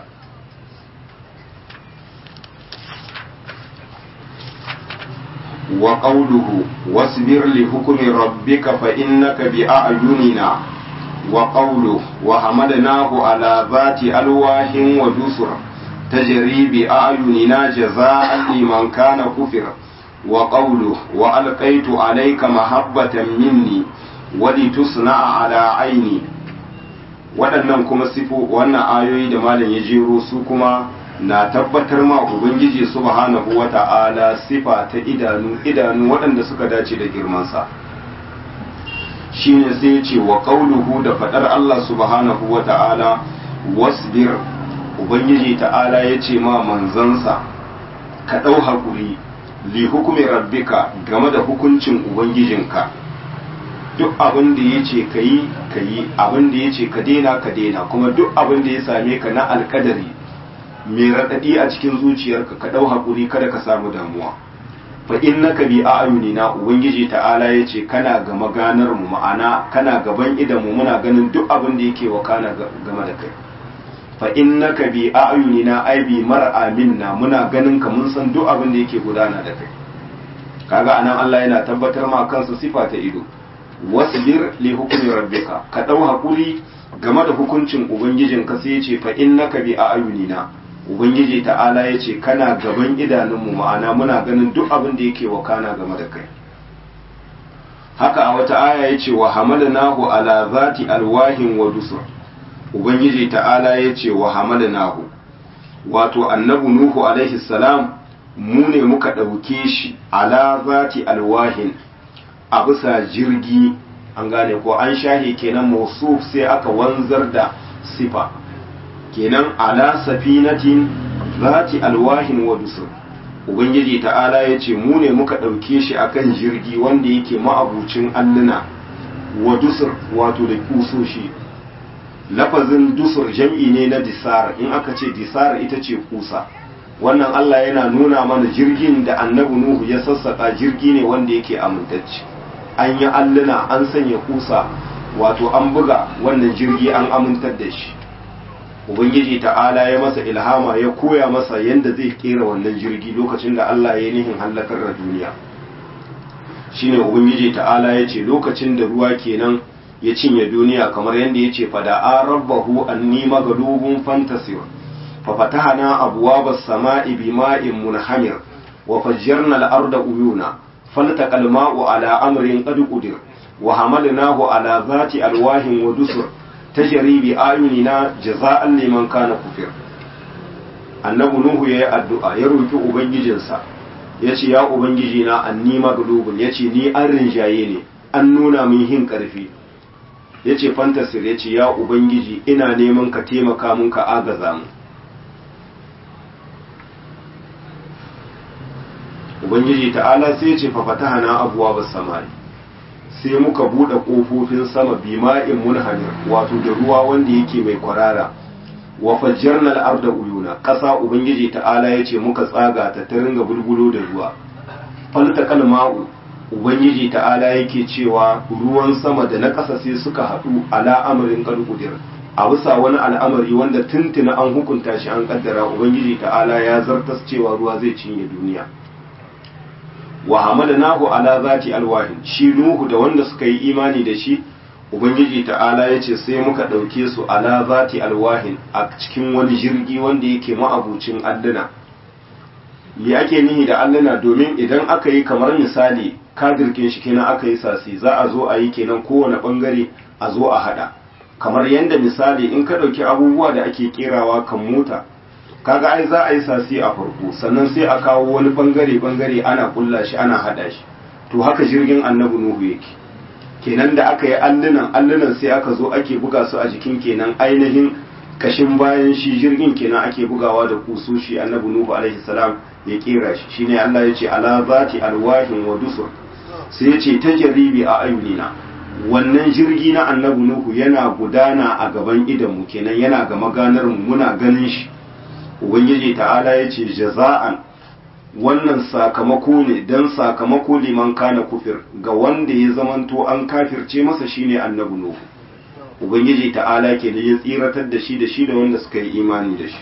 wa qawluhu wasbir li hukmi rabbika fa innaka bi a'yunina وقوله وحمدناه على ذات ألواح ودسر تجري بأعيننا جزاء لمن كان كفر وقوله وألقيت عليك محبة مني ولتصنع على عيني waɗannan kuma sifo wannan ayoyi da malam ya jero su kuma na tabbatar ma ubangiji subhanahu wata'ala sifa ta idanu idanu waɗanda suka dace da girmansa shine sai ya ce wa qauluhu da fadar Allah subhanahu wa ta'ala wasbir ubangiji ta'ala ya ce ma manzansa ka ɗau haƙuri li hukumi rabbika game da hukuncin ubangijinka duk abin da ya ce ka yi ka yi abin da ya ce ka daina ka daina kuma duk abin da ya same ka na alkadari mai raɗaɗi a cikin zuciyarka ka ɗau haƙuri kada ka samu damuwa fa innaka bi a'yunina ubangiji ta'ala yace kana ga maganar mu ma'ana kana gaban idan mu muna ganin duk abin da yake wakana game da kai fa innaka bi a'yunina ai bi mar'a minna muna ganin ka mun san duk abin da yake gudana da kai kaga anan Allah yana tabbatar ma kansa sifa ta ido wasbir li hukmi rabbika ka dau hakuri game da hukuncin ubangijinka sai yace fa innaka bi a'yunina ubangiji ta'ala ya ce kana gaban idanunmu ma'ana muna ganin duk abin da yake wakana game da kai haka a wata aya ya ce wa hamalnahu ala zati alwahin wa dusur ubangiji ta'ala ya ce wa hamalnahu wato annabi nuhu alaihi salam mu ne muka ɗauke shi ala zati alwahin a bisa jirgi an gane ko an shahe kenan mausuf sai aka wanzar da sifa kenan ala safinatin zati alwahin wa dusur ubangiji ta'ala ya ce mu ne muka ɗauke shi akan jirgi wanda yake ma'abucin alluna wa dusur wato da kusoshi lafazin dusur jam'i ne na disar in aka ce disar ita ce kusa wannan Allah yana nuna mana jirgin da annabi Nuhu ya sassaka jirgi ne wanda yake amintacce an yi alluna an sanya kusa wato an buga wannan jirgi an amintar da shi ubangiji ta'ala ya masa ilhama ya koya masa yadda zai kera wannan jirgi lokacin da Allah ya nihin hallakar da duniya shine ubangiji ta'ala ya ce lokacin da ruwa kenan ya cinye duniya kamar yadda ya ce fada a rabbahu anni magalubun fantasir fa fatahana abwabas sama'i bima'in munhamir wa fajjarna al-arda uyuna faltaqa al-ma'u ala amrin qad qudir wa hamalnahu ala zati alwahin wa dusur tajri bi ayunina jaza'an liman kana kufir annabi nuhu yayi addu'a ya roki ubangijinsa yace ya ubangiji na anni maglubun yace ni an rinjaye ne an nuna min hin karfi yace fantasir yace ya ubangiji ina neman ka taimaka mun ka agaza mu ubangiji ta'ala sai ya ce fa fatahana abwaabas samai sai muka bude kofofin sama bima'in munhamir wato da ruwa wanda yake mai kwarara wa fajjarna al-arda uyuna ƙasa ubangiji ta'ala yace muka tsaga ta ta ringa bulbulo da ruwa faltaqal ma'u ubangiji ta'ala yake cewa ruwan sama da na ƙasa sai suka haɗu ala amrin qadqudir a bisa wani al'amari wanda tuntuna an hukunta shi an kaddara ubangiji ta'ala ya zartas cewa ruwa zai cinye duniya wa hamalnahu ala zati alwahin shi nuhu da wanda suka yi imani da shi ubangiji ta'ala ya ce sai muka ɗauke su ala zati alwahin a cikin wani jirgi wanda yake ma'abucin alluna me ake nihi da alluna domin idan aka yi kamar misali kadirkin shi kenan aka yi sasi za a zo a yi kenan kowane bangare a zo a hada kamar yadda misali in ka ɗauki abubuwa da ake kerawa kan mota kaga ai za a yi sasi a farko sannan sai a kawo wani bangare bangare ana kulla shi ana hada shi to haka jirgin annabi nuhu yake kenan da aka yi allunan allunan sai aka zo ake buga su a jikin kenan ainihin kashin bayan shi jirgin kenan ake bugawa da kusoshi annabi nuhu alaihi salam ya kera shi shine Allah ya ce ala zati alwahin wa dusur sai ya ce tajribi a ayunina wannan jirgi na annabi nuhu yana gudana a gaban idanmu kenan yana ga maganar mu muna ganin shi ubangiji ta'ala ya ce jaza'an wannan sakamako ne don sakamako liman kana kufir ga wanda ya zamanto an kafirce masa shine annabi nuhu ubangiji ta'ala ke da ya tsiratar da shi da shi da wanda suka yi imani da shi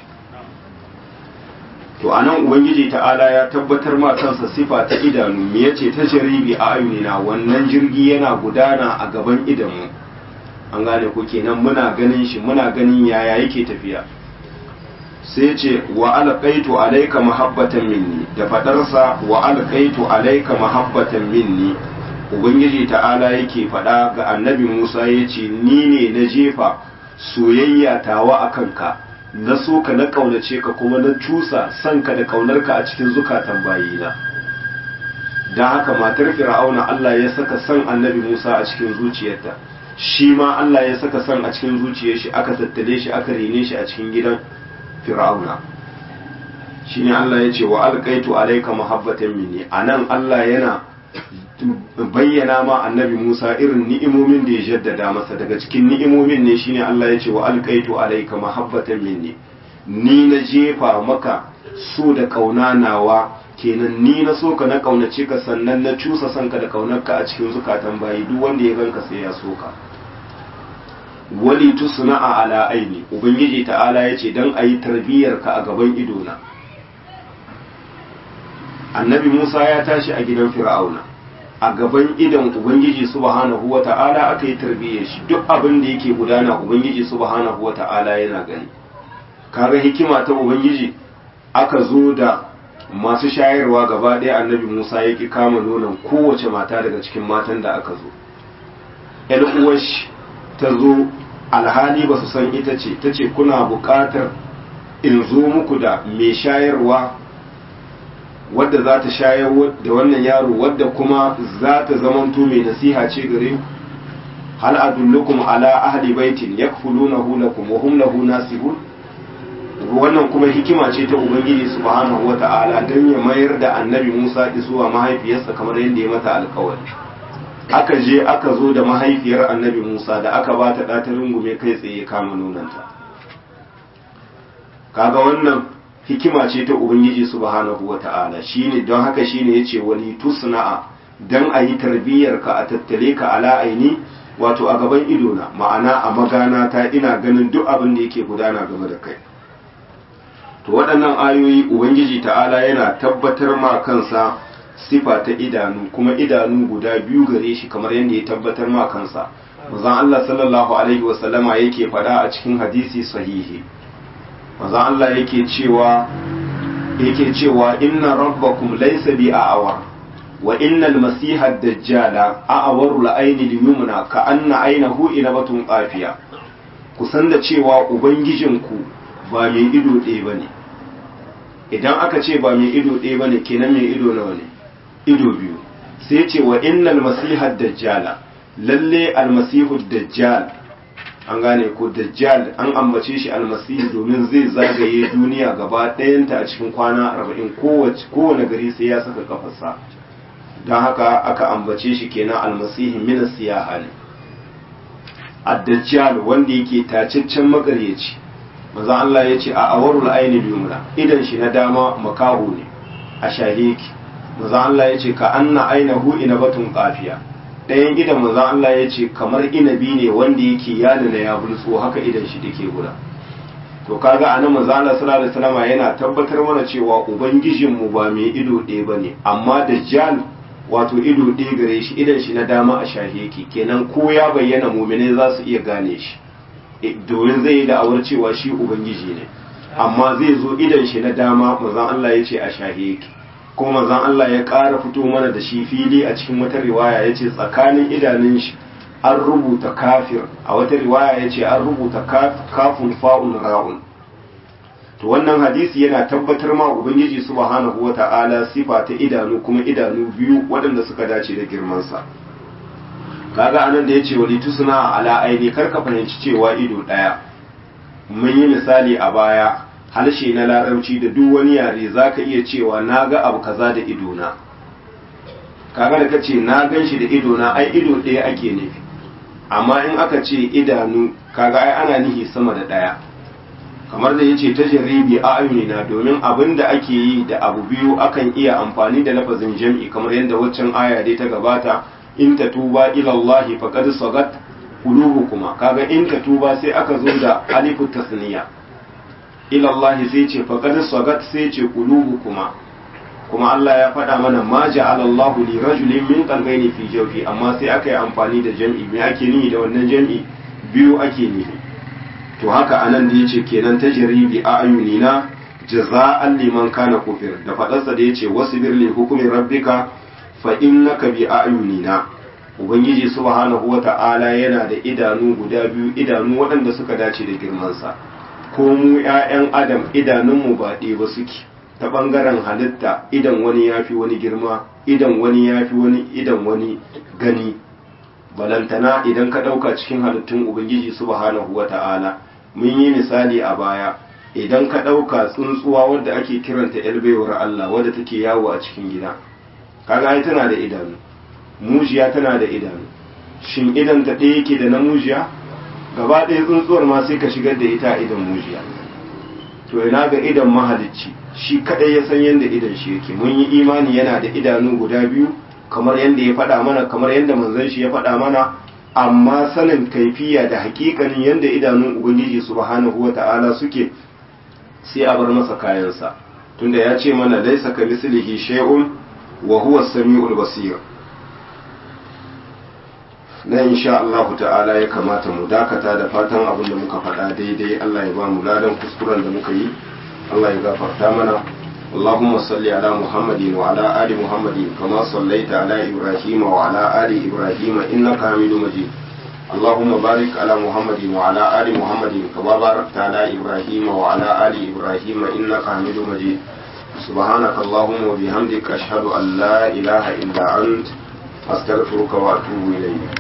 to anan ubangiji ta'ala ya tabbatar ma kansa sifa ta idanu me yace ta jaribi a ayunina wannan jirgi yana gudana a gaban idanu an gane ko kenan muna ganin shi muna ganin yaya yake tafiya sai ce wa alqaitu alayka mahabbatan minni da fadarsa wa alqaitu alayka mahabbatan minni ubangiji ta'ala yake fada ga annabi Musa yace ni ne na jefa soyayya tawa akan ka na so ka na kaunace ka kuma na cusa sanka da kaunarka a cikin zukatan bayina don haka matar fir'auna Allah ya saka san annabi Musa a cikin zuciyarta shi ma Allah ya saka san a cikin zuciyar shi aka tattale shi aka rene shi a cikin gidan fir'auna shine Allah ya ce wa alqaitu alayka mahabbatan minni anan Allah yana bayyana ma annabi Musa irin ni'imomin da ya jaddada masa daga cikin ni'imomin ne shine Allah ya ce wa alqaitu alayka mahabbatan minni ni na jefa maka so da kauna nawa kenan ni na so ka na kaunace ka sannan na cusa sanka da kaunarka a cikin zukatan bayi duk wanda ya ganka sai ya so ka wali tusna'a ala aini ubangiji ta'ala yace dan ayi tarbiyyar ka a gaban idona annabi Musa ya tashi a gidan Fir'auna a gaban idan ubangiji subhanahu wata'ala aka yi tarbiyyar shi duk abin da yake gudana ubangiji subhanahu wata'ala yana gani kaga hikima ta ubangiji aka zo da masu shayarwa gaba ɗaya annabi Musa ya ki kama nonon kowace mata daga cikin matan da aka zo ‘yan uwashi ta zo alhali ba su san ita ce ta ce kuna buƙatar in zo muku da mai shayarwa wadda za ta shayar da wannan yaro wadda kuma za ta zamanto mai nasiha ce gare ku hal adullukum ala ahli baitin yakfulunahu lakum wa hum lahu nasihun wannan kuma hikima ce ta ubangiji subhanahu wata'ala don ya mayar da annabi Musa zuwa mahaifiyarsa kamar yadda ya mata alkawari aka je aka zo da mahaifiyar annabi Musa da aka ba ta ɗata rungume kai tsaye kama nunanta kaga wannan hikima ce ta ubangiji subhanahu wata'ala shine don haka shine yace wali tusna'a dan a yi tarbiyyar ka a tattale ka ala aini wato a gaban idona ma'ana a magana ta ina ganin duk abin da yake gudana game da kai to waɗannan ayoyi ubangiji ta'ala yana tabbatar ma kansa sifa ta idanu kuma idanu guda biyu gare shi kamar yadda ya tabbatar ma kansa manzon Allah sallallahu alaihi wasallama yake faɗa a cikin hadisi sahihi manzon Allah yake cewa yake cewa inna rabbakum laysa bi a'war wa innal masiha ad-dajjala a'waru al-ayni al-yumna ka anna aynahu inabatun qafiya kusan da cewa ubangijinku ba mai ido ɗaya ba ne idan aka ce ba mai ido ɗaya ba ne kenan mai ido nawa ne ido biyu sai ce wa innal masihar dajjala lalle almasihu dajjal an gane ko dajjal an ambace shi almasihu domin zai zagaye duniya gaba ɗayanta a cikin kwana arba'in kowane gari sai ya saka kafarsa don haka aka ambace shi kenan almasihu minas siyaha ne ad-dajjal wanda yake tacaccen magaryaci manzo Allah ya ce a awarul aini yumna idan shi na dama makahu ne a shahiki manzo Allah ya ce ka anna ainahu inabatun qafiya ɗayan idan manzo Allah ya ce kamar inabi ne wanda yake yana na ya bulso haka idan shi take guda to kaga anan manzo Allah sallallahu alaihi wasallam yana tabbatar mana cewa ubangijin mu ba mai ido ɗaya bane amma dajjal wato ido ɗaya gare shi idan shi na dama a shahiki kenan ko ya bayyana mu'mine za su iya gane shi domin zai yi da'awar cewa shi ubangiji ne amma zai zo idan shi na dama mazan Allah ya ce a shahe yake kuma mazan Allah ya ƙara fito mana da shi fili a cikin wata riwaya ya ce tsakanin idanun shi an rubuta kafir a wata riwaya ya ce an rubuta kafin fa'un ra'un to wannan hadisi yana tabbatar ma ubangiji subhanahu wata'ala sifa ta idanu kuma idanu biyu waɗanda suka dace da girmansa kaga anan da yace wali tusna ala aini karka fahimci cewa ido daya mun yi misali a baya harshe na larabci da duk wani yare zaka iya cewa naga abu kaza da ido na kaga da kace na ganshi da ido na ai ido daya ake nufi amma in aka ce idanu kaga ai ana nihi sama da daya kamar da yace ta jaribi a na domin abin da ake yi da abu biyu akan iya amfani da lafazin jam'i kamar yadda waccan aya dai ta gabata in ta tuba ilallahi faqad sagat qulubukuma kaga in ta tuba sai aka zo da alifu tasniya ilallahi sai ce faqad sagat sai ce qulubukuma kuma Allah ya faɗa mana ma ja'ala Allah li rajulin min qalbayni fi jawfi amma sai aka yi amfani da jam'i me ake nihi da wannan jam'i biyu ake nihi to haka anan da yace kenan tajribi a ayunina jaza'an liman kana kufir da fadarsa da yace wasbir li hukmi rabbika fa innaka bi ayunina ubangiji subhanahu wata'ala yana da idanu guda biyu idanu waɗanda suka dace da girmansa ko mu ƴaƴan adam idanunmu ba ɗaya ba suke ta ɓangaren halitta idan wani ya fi wani girma idan wani ya fi wani idan wani gani balantana idan ka ɗauka cikin halittun ubangiji subhanahu wata'ala mun yi misali a baya idan ka ɗauka tsuntsuwa wadda ake kiranta yalbaiwar Allah wadda take yawo a cikin gida kaga ai tana da idanu mujiya tana da idanu shin idan ta ɗaya yake da na mujiya gaba ɗaya tsuntsuwar ma sai ka shigar da ita idan mujiya to ina ga idan mahalicci shi kadai ya san yadda idan shi yake mun yi imani yana da idanu guda biyu kamar yadda ya faɗa mana kamar yadda manzon shi ya faɗa mana amma sanin kaifiya da hakikanin yadda idanun ubangiji subhanahu wata'ala suke sai a bar masa kayansa tunda ya ce mana laisa ka mislihi shay'un wa huwa samiul basir na insha Allah ta'ala ya kamata mu dakata da fatan abin da muka faɗa daidai Allah ya ba mu ladan kuskuren da muka yi Allah ya gafarta mana اللهم صل على محمد وعلى آل محمد كما صليت على إبراهيم وعلى آل إبراهيم إنك حميد مجيد اللهم بارك على محمد وعلى آل محمد كما باركت على إبراهيم وعلى آل إبراهيم إنك حميد مجيد سبحانك اللهم وبحمدك أشهد أن لا إله إلا أنت أستغفرك وأتوب إليك